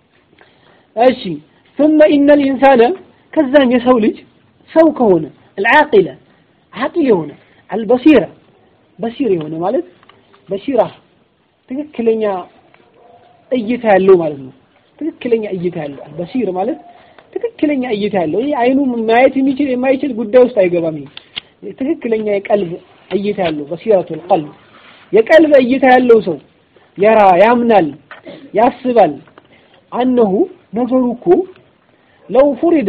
እሺ ثم إن الإنسان ከዛም የሰው ልጅ ሰው ከሆነ العاقلة عاقل የሆነ البصيرة በሲር የሆነ ማለት በሲራ ትክክለኛ እይታ ያለው ማለት ነው። ትክክለኛ እይታ ያለው በሲር ማለት ትክክለኛ እይታ ያለው ይሄ አይኑ ማየት የሚችል የማይችል ጉዳይ ውስጥ አይገባም። ይሄ ትክክለኛ የቀልብ እይታ ያለው በሲረቱል ቀልብ የቀልብ እይታ ያለው ሰው የራ ያምናል፣ ያስባል አነሁ ነገሩ እኮ ለው ፉሪደ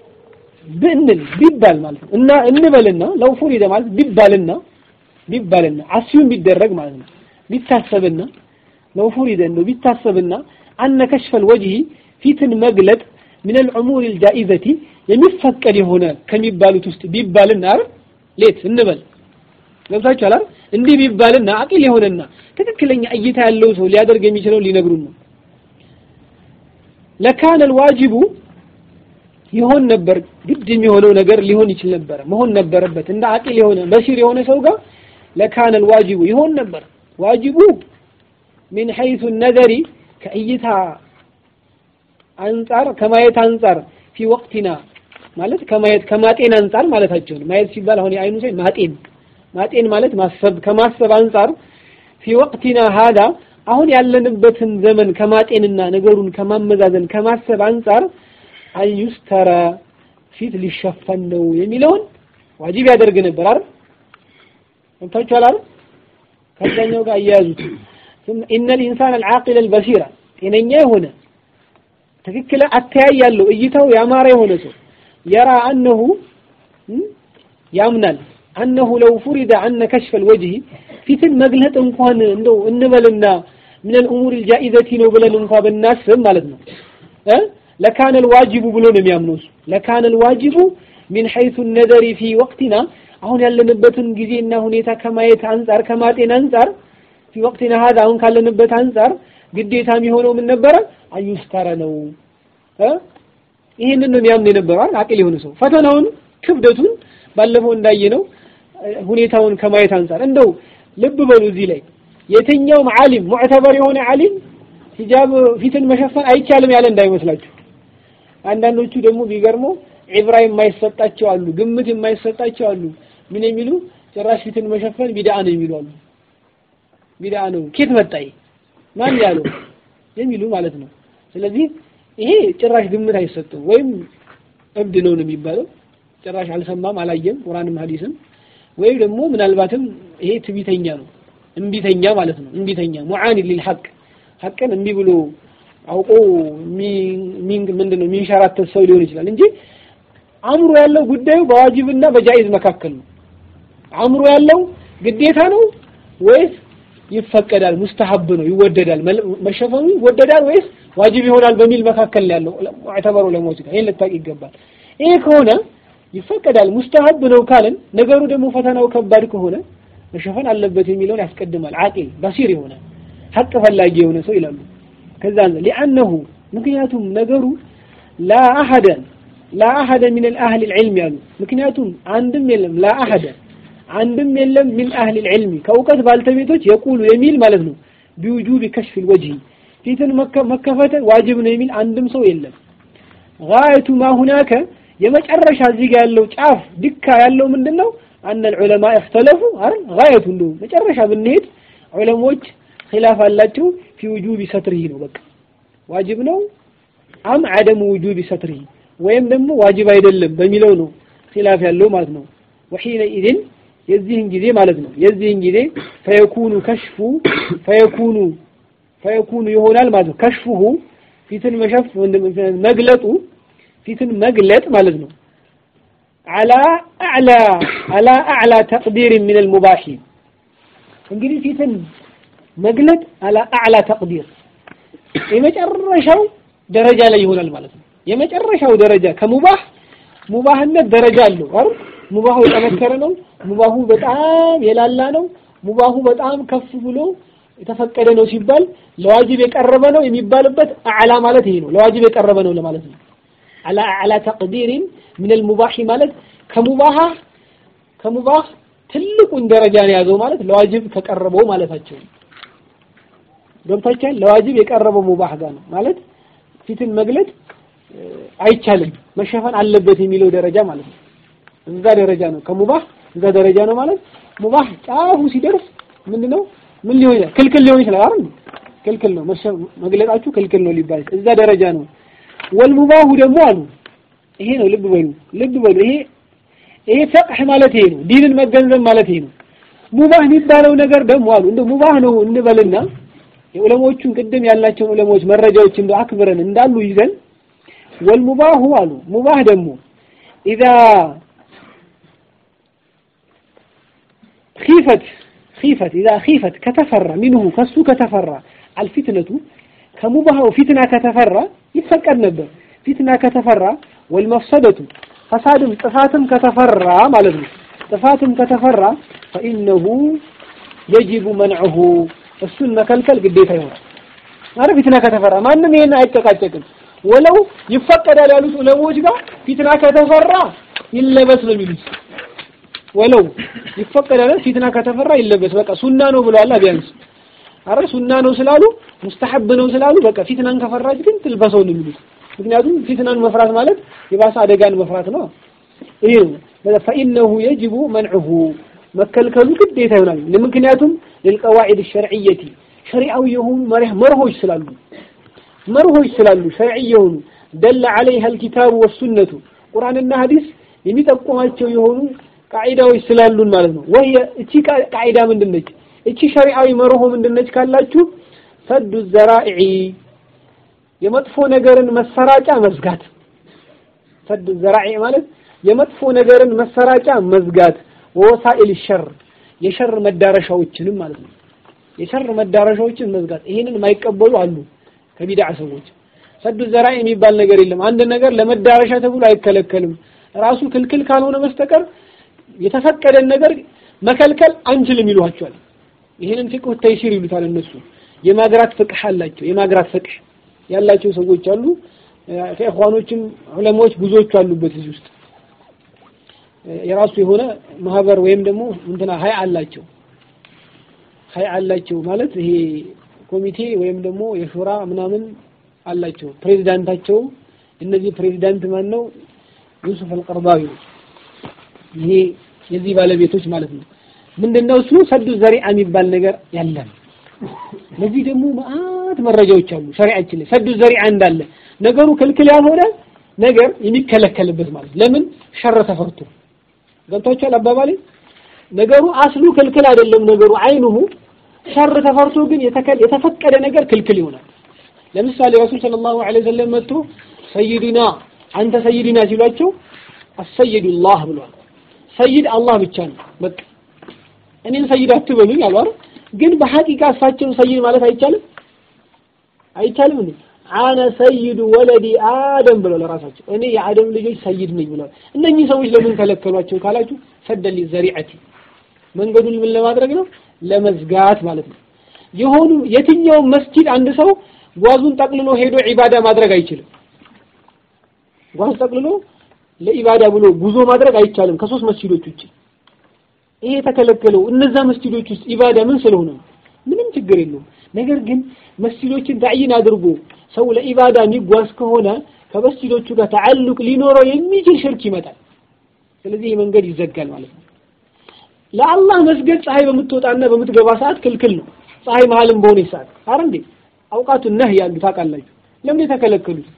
ብንል ቢባል ማለት ነው እና እንበልና ለው ፉሪደ ማለት ቢባልና ቢባልና አስዩም ቢደረግ ማለት ነው ቢታሰብና ለው ፉሪደ እንደው ቢታሰብና አነ ከሽፈል ወጅሂ ፊትን መግለጥ ምን العمور الجائزة የሚፈቀድ የሆነ ከሚባሉት ውስጥ ቢባልና አይደል ሌት እንበል ገብታችኋል አይደል እንዲህ ቢባልና አቂል የሆነና ትክክለኛ እይታ ያለው ሰው ሊያደርግ የሚችለው ሊነግሩን ነው ለካነ الواجب ይሆን ነበር ግድ የሚሆነው ነገር ሊሆን ይችል ነበር መሆን ነበረበት እንደ አቂል የሆነ በሲር የሆነ ሰው ጋር ለካነ الواجب ይሆን ነበር ዋጅቡ من حيث النظر ከእይታ አንጻር ከማየት አንጻር ፊ ወቅቲና ማለት ከማየት ከማጤን አንጻር ማለታቸው ነው። ማየት ሲባል አሁን የአይኑ ሳይ ማጤን ማጤን ማለት ማሰብ ከማሰብ አንጻር ፊ ወቅቲና ሀዳ አሁን ያለንበትን ዘመን ከማጤንና ነገሩን ከማመዛዘን ከማሰብ አንጻር አዩስተረ ፊት ሊሸፈን ነው የሚለውን ዋጅብ ያደርግ ነበር አይደል? እንታችኋል አይደል? ከዛኛው ጋር አያያዙት ኢነ ልኢንሳን አልዓቂል አልበሲራ ጤነኛ የሆነ ትክክል አተያይ ያለው እይታው ያማረ የሆነ ሰው የራ አነሁ ያምናል አነሁ ለው ፉሪደ አነ ከሽፈል ወጅሂ ፊትን መግለጥ እንኳን እንደው እንበልና ምን الامور الجائزة ነው ብለን እንኳን ብናስብ ማለት ነው እ ለካነ الواجب ብሎ ነው የሚያምነው እሱ ለካነ الواجب من حيث النظر في وقتنا አሁን ያለንበትን ጊዜና ሁኔታ ከማየት አንጻር ከማጤን አንጻር في وقتنا هذا አሁን ካለንበት አንጻር ግዴታ የሚሆነው ምን ነበረ አዩስተረ ነው እ ይህንን ነው የሚያምን የነበረው አቂል የሆነ ሰው ፈተናውን ክብደቱን ባለፈው እንዳየነው ሁኔታውን ከማየት አንጻር እንደው ልብ በሉ እዚህ ላይ የትኛውም ዓሊም ሙዕተበር የሆነ ዓሊም ሂጃብ ፊትን መሸፈን አይቻልም ያለ እንዳይመስላችሁ አንዳንዶቹ ደግሞ ቢገርመው ዒብራ የማይሰጣቸው አሉ ግምት የማይሰጣቸው አሉ ምን የሚሉ ጭራሽ ፊትን መሸፈን ቢድዓ ነው የሚሉ አሉ ቢድዓ ነው ኬት መጣይ ማን ያለው የሚሉ ማለት ነው። ስለዚህ ይሄ ጭራሽ ግምት አይሰጥም፣ ወይም እብድ ነው ነው የሚባለው። ጭራሽ አልሰማም አላየም ቁርአንም ሐዲስም፣ ወይም ደግሞ ምናልባትም ይሄ ትቢተኛ ነው እምቢተኛ ማለት ነው። እምቢተኛ ሙዓኒ ሊልሐቅ ሐቅን እምቢ ብሎ አውቆ ምንድን ነው የሚንሸራተት ሰው ሊሆን ይችላል እንጂ አእምሮ ያለው ጉዳዩ በዋጅብና በጃኢዝ መካከል ነው። አእምሮ ያለው ግዴታ ነው ወይስ ይፈቀዳል፣ ሙስተሐብ ነው፣ ይወደዳል፣ መሸፈኑ ይወደዳል ወይስ ዋጅብ ይሆናል በሚል መካከል ያለው ሙዕተበሩ ለሞት ጋር ይሄን ልታውቅ ይገባል። ይሄ ከሆነ ይፈቀዳል፣ ሙስተሐብ ነው ካልን ነገሩ ደግሞ ፈተናው ከባድ ከሆነ መሸፈን አለበት የሚለውን ያስቀድማል። አቂል በሲር የሆነ ሐቅ ፈላጊ የሆነ ሰው ይላሉ። ከዛ ሊአነሁ ምክንያቱም ነገሩ ላ አሐደ ላ አሐደ ሚን አህል ልዕልም ያሉ ምክንያቱም አንድም የለም ላ አሐደ አንድም የለም ሚን አህል ልዕልሚ ከእውቀት ባልተቤቶች የቁሉ የሚል ማለት ነው ቢውጁብ ከሽፍ ልወጅህ ፊትን መከፈት ዋጅብ ነው የሚል አንድም ሰው የለም። ጋየቱ ማ ሁናከ የመጨረሻ እዚህ ጋር ያለው ጫፍ ድካ ያለው ምንድን ነው? አነ ልዑለማ እክተለፉ አይደል ጋየቱ እንደው መጨረሻ ብንሄድ ዑለሞች ኺላፍ አላቸው ፊ ውጁቢ ሰትሪሂ ነው በቃ ዋጅብ ነው አም አደሙ ውጁቢ ሰትሪሂ ወይም ደግሞ ዋጅብ አይደለም በሚለው ነው ኺላፍ ያለው ማለት ነው። ወሒነ ኢድን የዚህን ጊዜ ማለት ነው የዚህን ጊዜ ፈየኩኑ ከሽፉ ፈየኩኑ ፈየኩኑ ይሆናል ማለት ነው ከሽፉሁ ፊትን መሸፍ መግለጡ ፊትን መግለጥ ማለት ነው አላ አዕላ አላ አዕላ ተቅዲር ምን አልሙባሂ እንግዲህ ፊትን መግለጥ አላ አዕላ ተቅዲር የመጨረሻው ደረጃ ላይ ይሆናል ማለት ነው። የመጨረሻው ደረጃ ከሙባህ ሙባህነት ደረጃ አለው አይደል? ሙባሁ የጠነከረ ነው። ሙባሁ በጣም የላላ ነው። ሙባሁ በጣም ከፍ ብሎ የተፈቀደ ነው ሲባል ለዋጅብ የቀረበ ነው የሚባልበት አዕላ ማለት ይሄ ነው። ለዋጅብ የቀረበ ነው ለማለት ነው። አላ አዕላ ተቅዲሪን ምን አልሙባሂ ማለት ከሙባህ ከሙባህ ትልቁን ደረጃ ነው ያዘው ማለት ለዋጅብ ከቀረበው ማለታቸው ነው። ገብታችኋል? ለዋጅብ የቀረበው ሙባህ ጋር ነው ማለት ፊትን መግለጥ አይቻልም መሸፈን አለበት የሚለው ደረጃ ማለት ነው። እዛ ደረጃ ነው ከሙባህ እዛ ደረጃ ነው ማለት ሙባህ ጫፉ ሲደርስ ምንድነው ምን ሊሆን ይችላል? ክልክል ሊሆን ይችላል አይደል? ክልክል ነው መግለጣችሁ ክልክል ነው ሊባል እዛ ደረጃ ነው። ወልሙባሁ ደግሞ አሉ ይሄ ነው። ልብ በሉ ልብ በሉ ይሄ ይሄ ፈቅህ ማለት ይሄ ነው። ዲንን መገንዘብ ማለት ይሄ ነው። ሙባህ የሚባለው ነገር ደግሞ አሉ እንደ ሙባህ ነው እንበልና የዑለሞቹን ቅድም ያላቸውን ዑለሞች መረጃዎች እንደ አክብረን እንዳሉ ይዘን ወልሙባሁ አሉ ሙባህ ደግሞ ኢዛ ኺፈት ኺፈት ኢዛ ኺፈት ከተፈራ ሚንሁ ከሱ ከተፈራ አልፊትነቱ ከሙባሃው ፊትና ከተፈራ ይፈቀድ ነበር። ፊትና ከተፈራ ወልመፍሰደቱ ፈሳድም ጥፋትም ከተፈራ ማለት ነው። ጥፋትም ከተፈራ ፈኢነሁ የጅቡ መንዑሁ እሱን መከልከል ግዴታ ይሆናል። አረ ፊትና ከተፈራ ማንም ይሄን አይጨቃጨቅም። ወለው ይፈቀዳል ያሉት ዑለሞች ጋር ፊትና ከተፈራ ይለበስ ነው የሚሉት። ወለው ይፈቀዳል ፊትና ከተፈራ ይለበስ በቃ ሱና ነው ብለዋል። ቢያንስ አረ ሱና ነው ስላሉ ሙስተሐብ ነው ስላሉ በቃ ፊትናን ከፈራች ግን ትልበሰው ነው የሚሉት። ምክንያቱም ፊትናን መፍራት ማለት የባሰ አደጋን መፍራት ነው። ይሄ ነው ፈኢነሁ የጅቡ መንዑሁ መከልከሉ ግዴታ ይሆናል። ምክንያቱም ለልቀዋዒድ ሸርዕየቲ ሸሪዓዊ የሆኑ መርሆች ስላሉ መርሆች ስላሉ ሸርዒ የሆኑ ደለ ዐለይሃ አልኪታቡ ወሱነቱ ቁርአንና ሐዲስ የሚጠቁማቸው የሆኑ ቃዒዳዎች ስላሉን ማለት ነው። ወይ እቺ ቃዒዳ ምንድነች? እቺ ሸሪዓዊ መርሆ ምንድነች ካላችሁ ሰዱ ዘራኢዒ የመጥፎ ነገርን መሰራጫ መዝጋት። ሰዱ ዘራኢዕ ማለት የመጥፎ ነገርን መሰራጫ መዝጋት ወወሳኢል ሸር የሸር መዳረሻዎችንም ማለት ነው። የሸር መዳረሻዎችን መዝጋት። ይሄንን የማይቀበሉ አሉ ከቢድዓ ሰዎች። ሰዱ ዘራኢ የሚባል ነገር የለም። አንድ ነገር ለመዳረሻ ተብሎ አይከለከልም። ራሱ ክልክል ካልሆነ በስተቀር የተፈቀደን ነገር መከልከል አንችልም ይሏቸዋል። ይሄንን ፍቅህ ተይሲር ይሉታል እነሱ። የማግራት ፍቅህ አላቸው። የማግራት ፍቅህ ያላቸው ሰዎች አሉ። ከኢኽዋኖችም ዑለማዎች ብዙዎቹ አሉበት እዚህ ውስጥ የራሱ የሆነ ማህበር ወይም ደግሞ እንትና ሀይ አላቸው ሀይ አላቸው ማለት ይሄ ኮሚቴ ወይም ደግሞ የሹራ ምናምን አላቸው። ፕሬዚዳንታቸው እነዚህ ፕሬዚዳንት ማን ነው? ዩሱፍ አልቀርዳዊ ይሄ የዚህ ባለቤቶች ማለት ነው። ምንድነው እሱ ሰዱ ዘሪዓ የሚባል ነገር ያለን። ለዚህ ደግሞ መአት ማት መረጃዎች አሉ ሸሪዓችን ላይ ሰዱ ዘሪዓ እንዳለ ነገሩ ክልክል ያልሆነ ነገር የሚከለከልበት ማለት ለምን ሸረ ተፈርቶ ገብቷችኋል አባባሌ ነገሩ አስሉ ክልክል አይደለም ነገሩ አይኑሁ ሸር ተፈርቶ ግን የተፈቀደ ነገር ክልክል ይሆናል ለምሳሌ ረሱል ሰለላሁ ዐለይሂ ወሰለም መጥቶ ሰይድና አንተ ሰይድና ሲሏቸው አሰይዱላህ ብሏል ሰይድ አላህ ብቻ ነው በቃ እኔን ሰይድ አትበሉኝ አሉ አይደል ግን በሐቂቃ እሳቸው ሰይድ ማለት አይቻልም አይቻልም እንዴ አነ ሰይዱ ወለዲ አደም ብለው ለራሳቸው እኔ የአደም ልጆች ሰይድ ነኝ ብለዋል እነኚህ ሰዎች ለምን ከለከሏቸው ካላችሁ ሰደል ዘሪዐቲ መንገዱን ምን ለማድረግ ነው ለመዝጋት ማለት ነው የሆኑ የትኛውም መስጂድ አንድ ሰው ጓዙን ጠቅልሎ ሄዶ ዒባዳ ማድረግ አይችልም ጓዝ ጠቅልሎ ለኢባዳ ብሎ ጉዞ ማድረግ አይቻልም ከሶስት መስጂዶች ውጭ ይሄ የተከለከለው እነዛ መስጂዶች ውስጥ ኢባዳ ምን ስለሆነ ምንም ችግር የለውም ነገር ግን መስጂዶችን ታዕይን አድርጎ ሰው ለኢባዳ የሚጓዝ ከሆነ ከመስጂዶቹ ጋር ተዓልቅ ሊኖረው የሚችል ሽርክ ይመጣል ስለዚህ ይህ መንገድ ይዘጋል ማለት ነው ለአላህ መስገድ ፀሐይ በምትወጣና በምትገባ ሰዓት ክልክል ነው ፀሐይ መሀልም በሆነ ሰዓት አረ እንዴ አውቃቱ ነህ ያሉ ታውቃላችሁ ለምን የተከለከሉት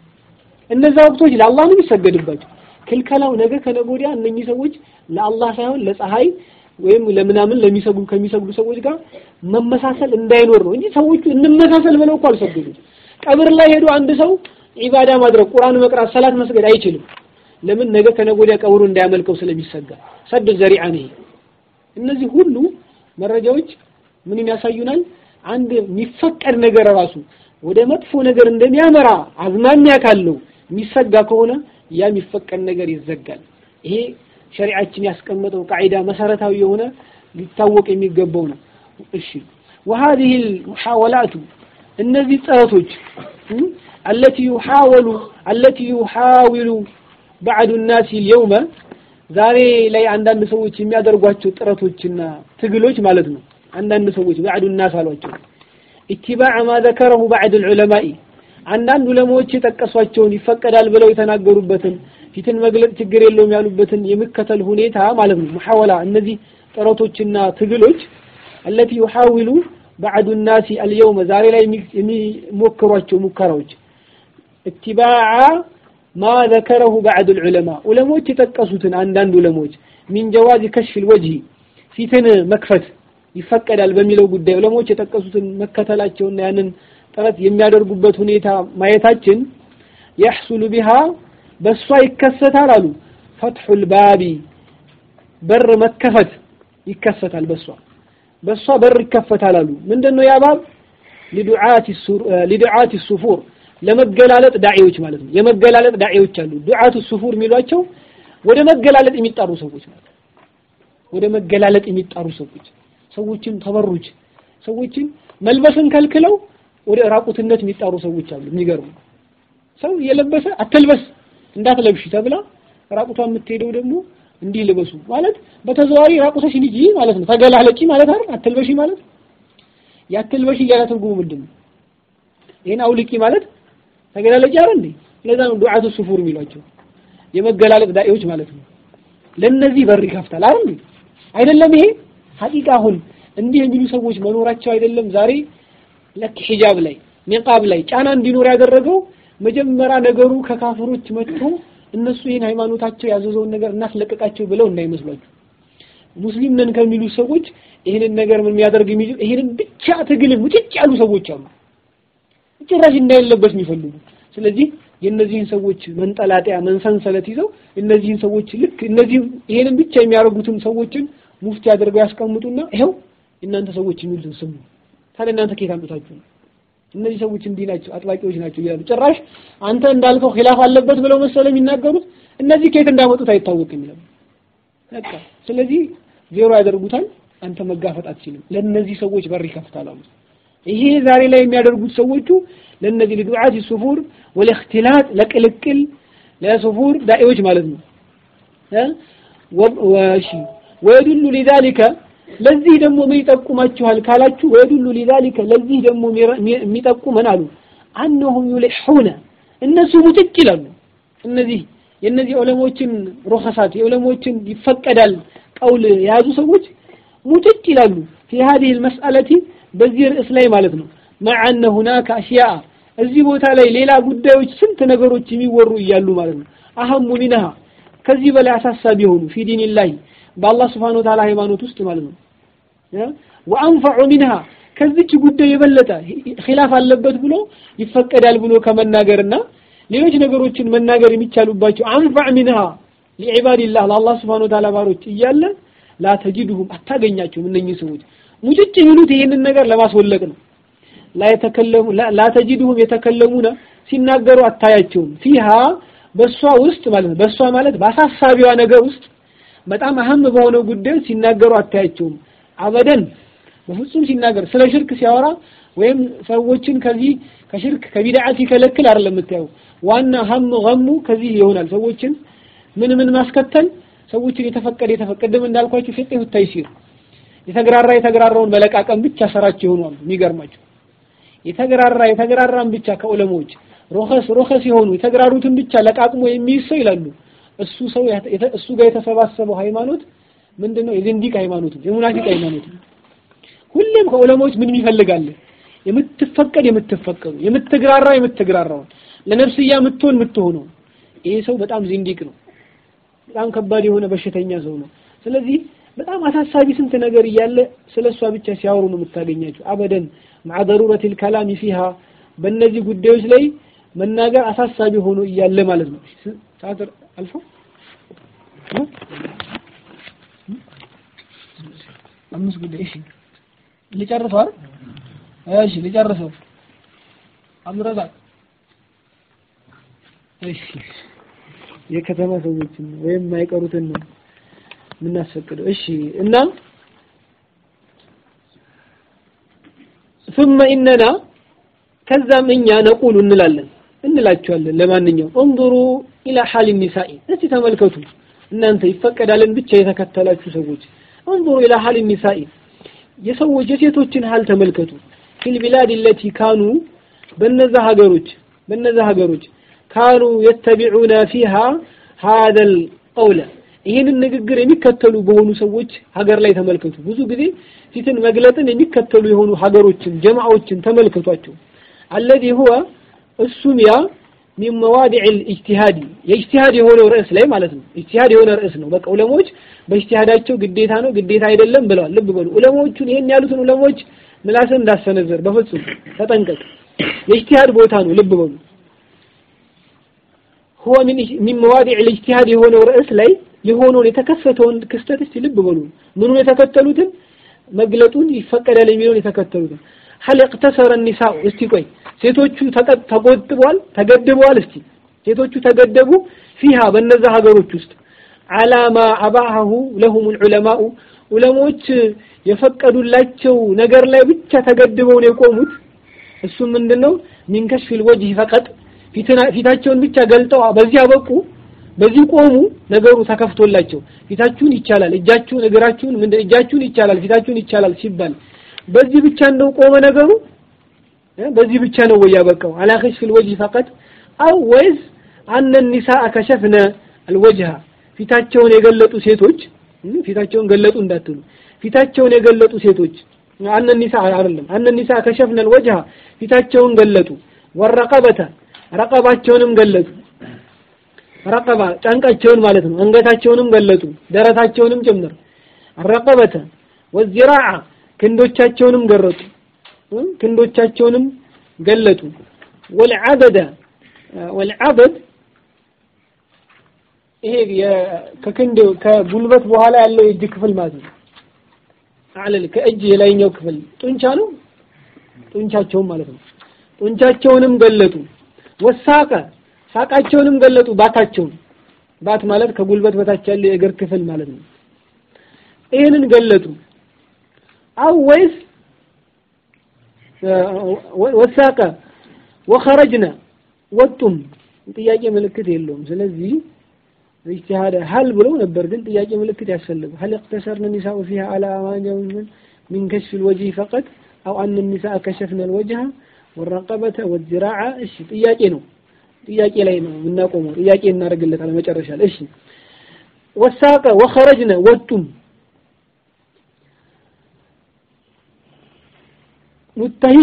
እነዛ ወቅቶች ለአላህ ነው የሚሰገድባቸው ክልከላው ነገ ከነገ ወዲያ እነኚህ ሰዎች ለአላህ ሳይሆን ለፀሐይ ወይም ለምናምን ለሚሰግዱ ከሚሰግዱ ሰዎች ጋር መመሳሰል እንዳይኖር ነው እንጂ ሰዎቹ እንመሳሰል ብለው እኮ አልሰገዱም ቀብር ላይ ሄዶ አንድ ሰው ዒባዳ ማድረግ ቁርአን መቅራት ሰላት መስገድ አይችልም ለምን ነገ ከነገ ወዲያ ቀብሩ እንዳያመልከው ስለሚሰጋ ሰድ ዘሪዓ ነው እነዚህ ሁሉ መረጃዎች ምንን ያሳዩናል አንድ የሚፈቀድ ነገር ራሱ ወደ መጥፎ ነገር እንደሚያመራ አዝማሚያ ካለው የሚሰጋ ከሆነ ያ የሚፈቀድ ነገር ይዘጋል ይሄ ሸሪዓችን ያስቀመጠው ቃዒዳ መሰረታዊ የሆነ ሊታወቅ የሚገባው ነው እሺ وهذه المحاولات እነዚህ ጥረቶች التي يحاول التي يحاول بعض الناس اليوم ዛሬ ላይ አንዳንድ ሰዎች የሚያደርጓቸው ጥረቶችና ትግሎች ማለት ነው አንዳንድ ሰዎች بعض الناس አሏቸው اتباع ما ذكره بعض العلماء አንዳንድ ዑለማዎች የጠቀሷቸውን ይፈቀዳል ብለው የተናገሩበትን ፊትን መግለጽ ችግር የለውም ያሉበትን የሚከተል ሁኔታ ማለት ነው ሙሐወላ እነዚህ ጥረቶችና ትግሎች التي يحاول بعض الناس اليوم ዛሬ ላይ የሚሞክሯቸው ሙከራዎች اتباع ما ذكره بعض العلماء ዑለሞች የጠቀሱትን አንዳንድ ዑለሞች من جواز كشف الوجه ፊትን መክፈት ይፈቀዳል በሚለው ጉዳይ ዑለሞች የጠቀሱትን መከተላቸውና ያንን ጥረት የሚያደርጉበት ሁኔታ ማየታችን يحصل بها በሷ ይከሰታል አሉ ፈትሑል ባቢ በር መከፈት ይከሰታል በሷ በሷ በር ይከፈታል አሉ ምንድነው ያ ባብ ሊዱዓት ሱፉር ለመገላለጥ ዳዒዎች ማለት ነው የመገላለጥ ዳዒዎች አሉ ዱዓቱ ሱፉር የሚሏቸው ወደ መገላለጥ የሚጣሩ ሰዎች ማለት ወደ መገላለጥ የሚጣሩ ሰዎች ሰዎችን ተበሩጅ ሰዎችን መልበስን ከልክለው ወደ ራቁትነት የሚጣሩ ሰዎች አሉ የሚገርሙ ሰው እየለበሰ አትልበስ እንዳትለብሽ ተብላ ራቁቷ የምትሄደው ደግሞ እንዲህ ልበሱ ማለት በተዘዋሪ ራቁተሽ ሂጂ ማለት ነው ተገላለጪ ማለት አይደል አትልበሺ ማለት ያትልበሺ ያለ ትርጉሙ ምንድን ነው ይሄን አውልቂ ማለት ተገላለጪ አይደል እንዴ ለዛ ነው ዱዓቱ ሱፉር የሚሏቸው የመገላለጥ ዳኢዎች ማለት ነው ለነዚህ በር ይከፍታል አይደል እንዴ አይደለም ይሄ ሐቂቃ አሁን እንዲህ የሚሉ ሰዎች መኖራቸው አይደለም ዛሬ ለክ ሂጃብ ላይ ኒቃብ ላይ ጫና እንዲኖር ያደረገው መጀመሪያ ነገሩ ከካፍሮች መጥቶ እነሱ ይህን ሃይማኖታቸው ያዘዘውን ነገር እናስለቀቃቸው ብለው እንዳይመስሏችሁ ሙስሊም ነን ከሚሉ ሰዎች ይህንን ነገር ምን የሚያደርግ የሚችል ይህንን ብቻ ትግልን ሙጭጭ ያሉ ሰዎች አሉ ጭራሽ እንዳይለበስ የሚፈልጉ ስለዚህ የእነዚህን ሰዎች መንጠላጠያ መንሰንሰለት ይዘው እነዚህን ሰዎች ልክ እነዚህ ይሄንን ብቻ የሚያደርጉትን ሰዎችን ሙፍቲ አድርገው ያስቀምጡና ይኸው እናንተ ሰዎች የሚሉትን ስሙ ታዲያ እናንተ ከየት አምጥታችሁ ነው እነዚህ ሰዎች እንዲህ ናቸው አጥባቂዎች ናቸው ይላሉ ጭራሽ አንተ እንዳልከው ኺላፍ አለበት ብለው መሰለ የሚናገሩት እነዚህ ከየት እንዳመጡት አይታወቅም ይላሉ በቃ ስለዚህ ዜሮ ያደርጉታል አንተ መጋፈጥ አትችልም ለእነዚህ ሰዎች በር ይከፍታል አሉ ይሄ ዛሬ ላይ የሚያደርጉት ሰዎቹ ለእነዚህ ለዱዓት ሱፉር ወለእክትላጥ ለቅልቅል ለሱፉር ዳኢዎች ማለት ነው ወሺ ወይዱሉ ሊዛሊከ ለዚህ ደግሞ ምን ይጠቁማችኋል ካላችሁ ወይዱሉ ሊዛሊከ ለዚህ ደግሞ የሚጠቁመን አሉ አነሁም ዩልሑነ እነሱ ሙጭጭ ይላሉ እነዚህ የእነዚህ ዑለሞችን ሩኸሳት የዑለሞችን ይፈቀዳል ቀውል የያዙ ሰዎች ሙጭጭ ይላሉ ፊ ሀዲህ ልመስአለቲ በዚህ ርዕስ ላይ ማለት ነው መዐ አነ ሁናከ አሽያአ እዚህ ቦታ ላይ ሌላ ጉዳዮች ስንት ነገሮች የሚወሩ እያሉ ማለት ነው አህሙ ሚንሃ ከዚህ በላይ አሳሳቢ የሆኑ ፊ ዲኒላሂ በአላህ ስብሓነ ወተዓላ ሃይማኖት ውስጥ ማለት ነው ወአንፈዑ ሚንሃ ከዚች ጉዳይ የበለጠ ኺላፍ አለበት ብሎ ይፈቀዳል ብሎ ከመናገርና ሌሎች ነገሮችን መናገር የሚቻሉባቸው አንፈዕ ሚንሃ ሊዕባድላህ ለአላህ ስብሓነ ወተዓላ ባሮች እያለ ላ ተጂድሁም አታገኛቸውም እነኚህ ሰዎች ሙጭጭ የሚሉት ይህንን ነገር ለማስወለቅ ነው ላ ተጂድሁም የተከለሙነ ሲናገሩ አታያቸውም ፊሃ በእሷ ውስጥ ማለት ነው በእሷ ማለት በአሳሳቢዋ ነገር ውስጥ በጣም አህም በሆነው ጉዳይ ሲናገሩ አታያቸውም አበደን በፍጹም ሲናገር ስለ ሽርክ ሲያወራ ወይም ሰዎችን ከዚህ ከሽርክ ከቢድዓ ሲከለክል አይደለም የምታየው ዋና ሀም ገሙ ከዚህ ይሆናል ሰዎችን ምን ምን ማስከተል ሰዎችን የተፈቀደ የተፈቀደም እንዳልኳችሁ ፍቅህ ተይሲር የተግራራ የተግራራውን መለቃቀም ብቻ ስራቸው ይሆናሉ የሚገርማቸው የተግራራ የተግራራን ብቻ ከዑለሞች ሮኸስ ሮኸስ የሆኑ የተግራሩትን ብቻ ለቃቅሞ የሚይዝ ሰው ይላሉ እሱ ሰው እሱ ጋር የተሰባሰበው ሃይማኖት ምንድነው የዝንዲቅ ሃይማኖት ነው የሙናፊቅ ሃይማኖት ነው ሁሌም ከዑለሞች ምን ይፈልጋል የምትፈቀድ የምትፈቀዱ የምትግራራ የምትግራራውን ለነፍስያ የምትሆን የምትሆነው ይሄ ሰው በጣም ዚንዲቅ ነው በጣም ከባድ የሆነ በሽተኛ ሰው ነው ስለዚህ በጣም አሳሳቢ ስንት ነገር እያለ ስለ እሷ ብቻ ሲያወሩ ነው የምታገኛቸው አበደን مع ضرورة الكلام فيها በእነዚህ ጉዳዮች ላይ መናገር አሳሳቢ ሆኖ እያለ ማለት ነው ሰዓት አልፎ አምስት ጉዳይ እሺ ሊጨርሰው አይደል እሺ ሊጨርሰው አብዱረዛቅ እሺ የከተማ ሰዎችን ወይም የማይቀሩትን ነው የምናስፈቅደው እሺ እና ثم إننا ከዛም እኛ ነቁሉ እንላለን እንላቸዋለን ለማንኛውም እንظሩ ኢላ ሐል ኒሳኢ እስቲ ተመልከቱ እናንተ ይፈቀዳልን ብቻ የተከተላችሁ ሰዎች እንظሩ ኢላ ሐል ኒሳኢ የሰዎች የሴቶችን ሀል ተመልከቱ ፊል ቢላድ ለቲ ካኑ በነዛ ሀገሮች በነዛ ሀገሮች ካኑ የተቢዑነ ፊሃ ሀደል ቀውለ ይህንን ንግግር የሚከተሉ በሆኑ ሰዎች ሀገር ላይ ተመልከቱ ብዙ ጊዜ ፊትን መግለጥን የሚከተሉ የሆኑ ሀገሮችን ጀማዓዎችን ተመልከቷቸው አለዚ ሁወ እሱም ያ ሚን መዋዲዕ ልእጅቲሃዲ የእጅቲሃድ የሆነው ርዕስ ላይ ማለት ነው እጅቲሃድ የሆነ ርዕስ ነው በቃ ዑለሞች በእጅቲሃዳቸው ግዴታ ነው ግዴታ አይደለም ብለዋል ልብ በሉ ዑለሞቹን ይሄን ያሉትን ዑለሞች ምላስን እንዳሰነዘር በፍጹም ተጠንቀቅ የእጅቲሃድ ቦታ ነው ልብ በሉ هو من من مواضع الاجتهاد የሆነው ርዕስ ላይ የሆነውን የተከሰተውን ክስተት እስቲ ልብ በሉ ምኑን የተከተሉትን መግለጡን ይፈቀዳል የሚለውን የተከተሉትን هل اقتصر النساء እስቲ ቆይ ሴቶቹ ተቆጥበዋል ተገድበዋል እስቲ ሴቶቹ ተገደቡ ፊሃ በነዛ ሀገሮች ውስጥ አላማ አባሁ ለሁም العلماء ዑለሞች የፈቀዱላቸው ነገር ላይ ብቻ ተገድበው ነው የቆሙት እሱ ምንድነው ሚን ከሽፊል ወጅህ ፈቀጥ ፊታቸውን ብቻ ገልጠው በዚህ አበቁ በዚህ ቆሙ ነገሩ ተከፍቶላቸው ፊታችሁን ይቻላል እጃችሁን እግራችሁን ምንድን እጃችሁን ይቻላል ፊታችሁን ይቻላል ሲባል በዚህ ብቻ እንደው ቆመ ነገሩ በዚህ ብቻ ነው ወይ ያበቃው አላ ከሽፊል ወጅህ ፈቀጥ አው ወይስ አነ ኒሳء ከሸፍነ አልወጅሃ ፊታቸውን የገለጡ ሴቶች ፊታቸውን ገለጡ እንዳትሉ ፊታቸውን የገለጡ ሴቶች አነ ኒሳ አይደለም አነ ኒሳ ከሸፍነ አልወጅሃ ፊታቸውን ገለጡ ወረቀበተ ረቀባቸውንም ገለጡ ረቀባ ጫንቃቸውን ማለት ነው አንገታቸውንም ገለጡ ደረታቸውንም ጭምር ረቀበተ ወዚራዓ ክንዶቻቸውንም ገረጡ ክንዶቻቸውንም ገለጡ ወልዓበደ ወልዓበድ ይሄ ከክንድ ከጉልበት በኋላ ያለው የእጅ ክፍል ማለት ነው አለል ከእጅ የላይኛው ክፍል ጡንቻ ነው ጡንቻቸውን ማለት ነው ጡንቻቸውንም ገለጡ ወሳቀ ሳቃቸውንም ገለጡ ባታቸውን ባት ማለት ከጉልበት በታች ያለ የእግር ክፍል ማለት ነው ይህንን ገለጡ አው ወይስ ወሳቀ ወኸረጅነ ወጡም ጥያቄ ምልክት የለውም ስለዚህ اجتهاد هل ብለው ነበር ግን ጥያቄ ምልክት ያስፈልጋል هل اقتصرن النساء فيها على أمانهم من كشف الوجه فقط أو أن النساء كشفن الوجه والرقبة والذراع እሺ ጥያቄ ነው ጥያቄ ላይ ነው የምናቆመው ጥያቄ እናደርግለታለን መጨረሻ ላይ እሺ ወሳቀ ወኸረጅነ ወጡም ሙተሂ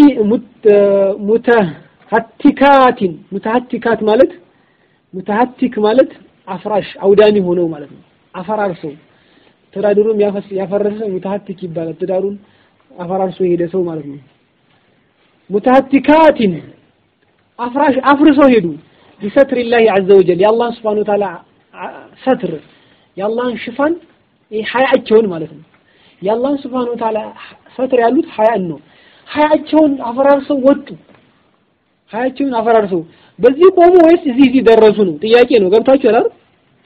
ሙተሀቲካቲን ሙተሀቲካት ማለት ሙተሀቲክ ማለት አፍራሽ አውዳሚ ሆነው ማለት ነው። አፈራርሰው ትዳሩን ያፈረሰ ሙተሀቲክ ይባላል። ትዳሩን አፈራርሶ የሄደ ሰው ማለት ነው። ሙተሀቲካቲን አፍራሽ አፍርሰው ሄዱ። ቢሰትሪላሂ ዐዘ ወጀል የአላህን ሱብሓነሁ ወተዓላ ሰትር የአላህን ሽፋን ሀያቸውን ማለት ነው። የአላህን ሱብሓነሁ ወተዓላ ሰትር ያሉት ሀያን ነው። ሀያቸውን አፈራርሰው ወጡ። ሀያቸውን አፈራርሰው በዚህ ቆሙ ወይስ እዚህ እዚህ ደረሱ ነው ጥያቄ ነው። ገብታችኋል አይደል?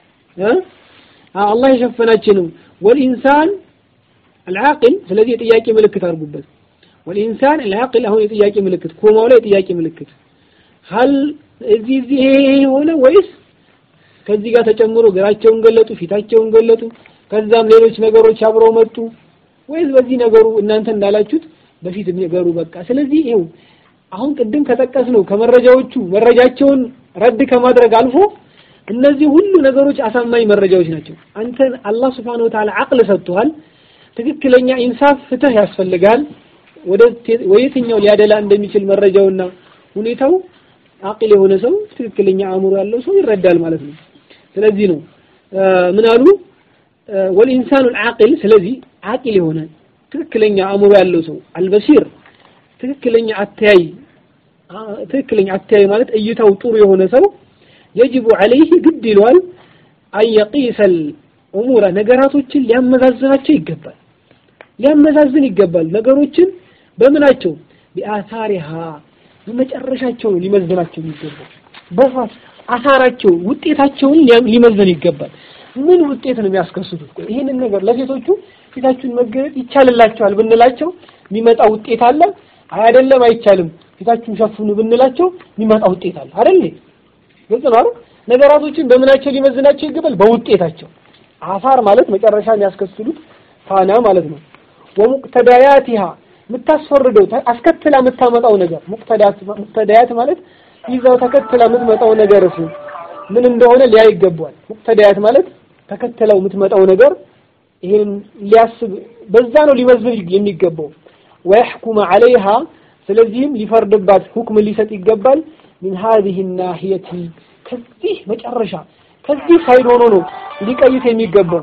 አላህ የሸፈናቸው ነው። ወልኢንሳን አልዓቂል ስለዚህ የጥያቄ ምልክት አድርጉበት። ወልኢንሳን አልዓቂል አሁን የጥያቄ ምልክት ኮማው ላይ የጥያቄ ምልክት ሀል እዚህ እዚህ ይሄ ሆነ ወይስ ከዚህ ጋር ተጨምሮ እግራቸውን ገለጡ፣ ፊታቸውን ገለጡ፣ ከዛም ሌሎች ነገሮች አብረው መጡ ወይስ በዚህ ነገሩ እናንተ እንዳላችሁት በፊት ነገሩ በቃ። ስለዚህ ይኸው አሁን ቅድም ከጠቀስ ነው ከመረጃዎቹ መረጃቸውን ረድ ከማድረግ አልፎ እነዚህ ሁሉ ነገሮች አሳማኝ መረጃዎች ናቸው። አንተ አላህ Subhanahu Wa Ta'ala አቅል ሰጥቷል። ትክክለኛ ኢንሳፍ ፍትህ ያስፈልጋል። ወደ ወየትኛው ሊያደላ እንደሚችል መረጃውና ሁኔታው አቅል የሆነ ሰው ትክክለኛ አእምሮ ያለው ሰው ይረዳል ማለት ነው። ስለዚህ ነው ምን አሉ ወልኢንሳኑ አልዓቂል ስለዚህ አቂል የሆነ ትክክለኛ አእምሮ ያለው ሰው አልበሲር ትክክለኛ አተያይ ትክክለኛ አተያይ ማለት እይታው ጥሩ የሆነ ሰው የጅቡ ዐለይህ ግድ ይለዋል አየቂሰል ኡሙረ ነገራቶችን ሊያመዛዝናቸው ይገባል ሊያመዛዝን ይገባል ነገሮችን በምናቸው ቢአሳሪሃ በመጨረሻቸው ነው ሊመዝናቸው የሚገባው በፋት አሳራቸው ውጤታቸውን ሊመዝን ይገባል ምን ውጤት ነው የሚያስከስቱት ቆይ ይሄንን ነገር ለሴቶቹ ፊታችሁን መገለጥ ይቻልላቸዋል ብንላቸው የሚመጣ ውጤት አለ አይደለም አይቻልም ፊታችሁን ሸፍኑ ብንላቸው የሚመጣ ውጤት አለ አይደል ግልጽ ነው አይደል ነገራቶችን በምናቸው ሊመዝናቸው ይገባል በውጤታቸው አፋር ማለት መጨረሻ የሚያስከስሉት ፋና ማለት ነው ወሙቅተዳያቲሃ የምታስፈርደው አስከትላ የምታመጣው ነገር ሙቅተዳያት ሙቅተዳያት ማለት ይዛው ተከትላ የምትመጣው ነገር እሱ ምን እንደሆነ ሊያ ይገባዋል ሙቅተዳያት ማለት ተከትለው የምትመጣው ነገር ይሄን ሊያስብ በዛ ነው ሊመዝን የሚገባው ወይሕኩመ ዐለይሃ ስለዚህም ሊፈርድባት ሁክም ሊሰጥ ይገባል ሚን ሀዚህ ናሂየቲ ከዚህ መጨረሻ ከዚህ ሳይድ ሆኖ ነው ሊቀይት የሚገባው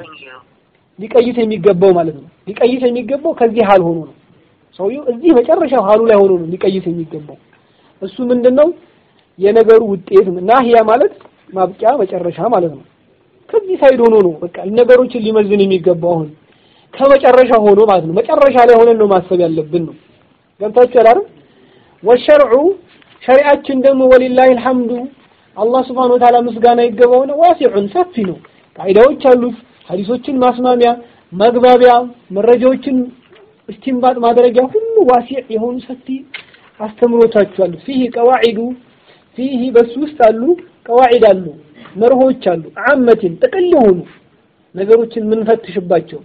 ሊቀይት የሚገባው ማለት ነው ሊቀይት የሚገባው ከዚህ ሀል ሆኖ ነው ሰውየው እዚህ መጨረሻው ሀሉ ላይ ሆኖ ነው ሊቀይት የሚገባው እሱ ምንድነው የነገሩ ውጤት ናሂያ ማለት ማብቂያ መጨረሻ ማለት ነው ከዚህ ሳይድ ሆኖ ነው በቃ ነገሮችን ሊመዝን የሚገባው አሁን ከመጨረሻ ሆኖ ማለት ነው መጨረሻ ላይ ሆነን ነው ማሰብ ያለብን ነው ገብታችኋል አይደል ወሸርዑ ሸሪዓችን ደግሞ ወሊላሂ አልሐምዱ አላህ Subhanahu Wa Ta'ala ምስጋና ይገባው ነው ዋሲዑን ሰፊ ነው ቃይዳዎች አሉት ሐዲሶችን ማስማሚያ መግባቢያ መረጃዎችን እስቲንባጥ ማድረጊያ ሁሉ ዋሲዕ የሆኑ ሰፊ አስተምሮታች አሉ ፊህ ቀዋዒዱ ፊህ በሱ ውስጥ አሉ ቀዋዒድ አሉ መርሆች አሉ አመትን ጥቅል የሆኑ ነገሮችን የምንፈትሽባቸው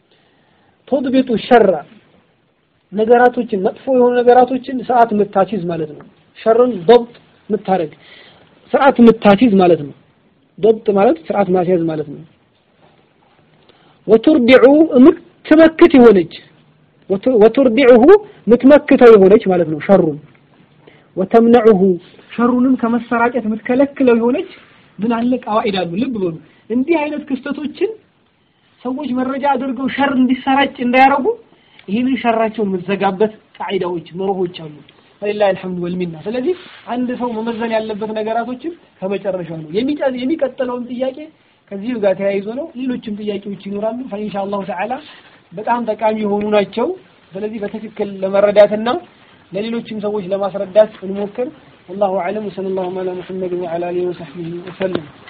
ተድቢጡ ሸራ ነገራቶችን መጥፎ የሆኑ ነገራቶችን ሰዓት የምታሲዝ ማለት ነው ሸርን ضبط የምታረግ ስርዓት የምታሲዝ ማለት ነው ضبط ማለት ስርዓት ማስያዝ ማለት ነው ወቱርዲዑ የምትመክት የሆነች ወቱርዲዑሁ የምትመክተው የሆነች ማለት ነው ሸሩን ወተምነዑሁ ሸሩንም ከመሰራጨት የምትከለክለው የሆነች ምን አለ ቀዋኢድ አሉ ልብ በሉ እንዲህ አይነት ክስተቶችን ሰዎች መረጃ አድርገው ሸር እንዲሰራጭ እንዳያረጉ ይህንን ሸራቸውን የምትዘጋበት ቃዒዳዎች መርሆች አሉ ፈሊላሂ አልሐምዱ ወልሚና ስለዚህ አንድ ሰው መመዘን ያለበት ነገራቶችን ከመጨረሻው ነው የሚቀጥለውን ጥያቄ ከዚሁ ጋር ተያይዞ ነው ሌሎችም ጥያቄዎች ይኖራሉ ፈኢንሻአላሁ ተዓላ በጣም ጠቃሚ የሆኑ ናቸው ስለዚህ በትክክል ለመረዳትና ለሌሎችም ሰዎች ለማስረዳት እንሞክር والله اعلم وصلى الله على محمد وعلى اله وصحبه وسلم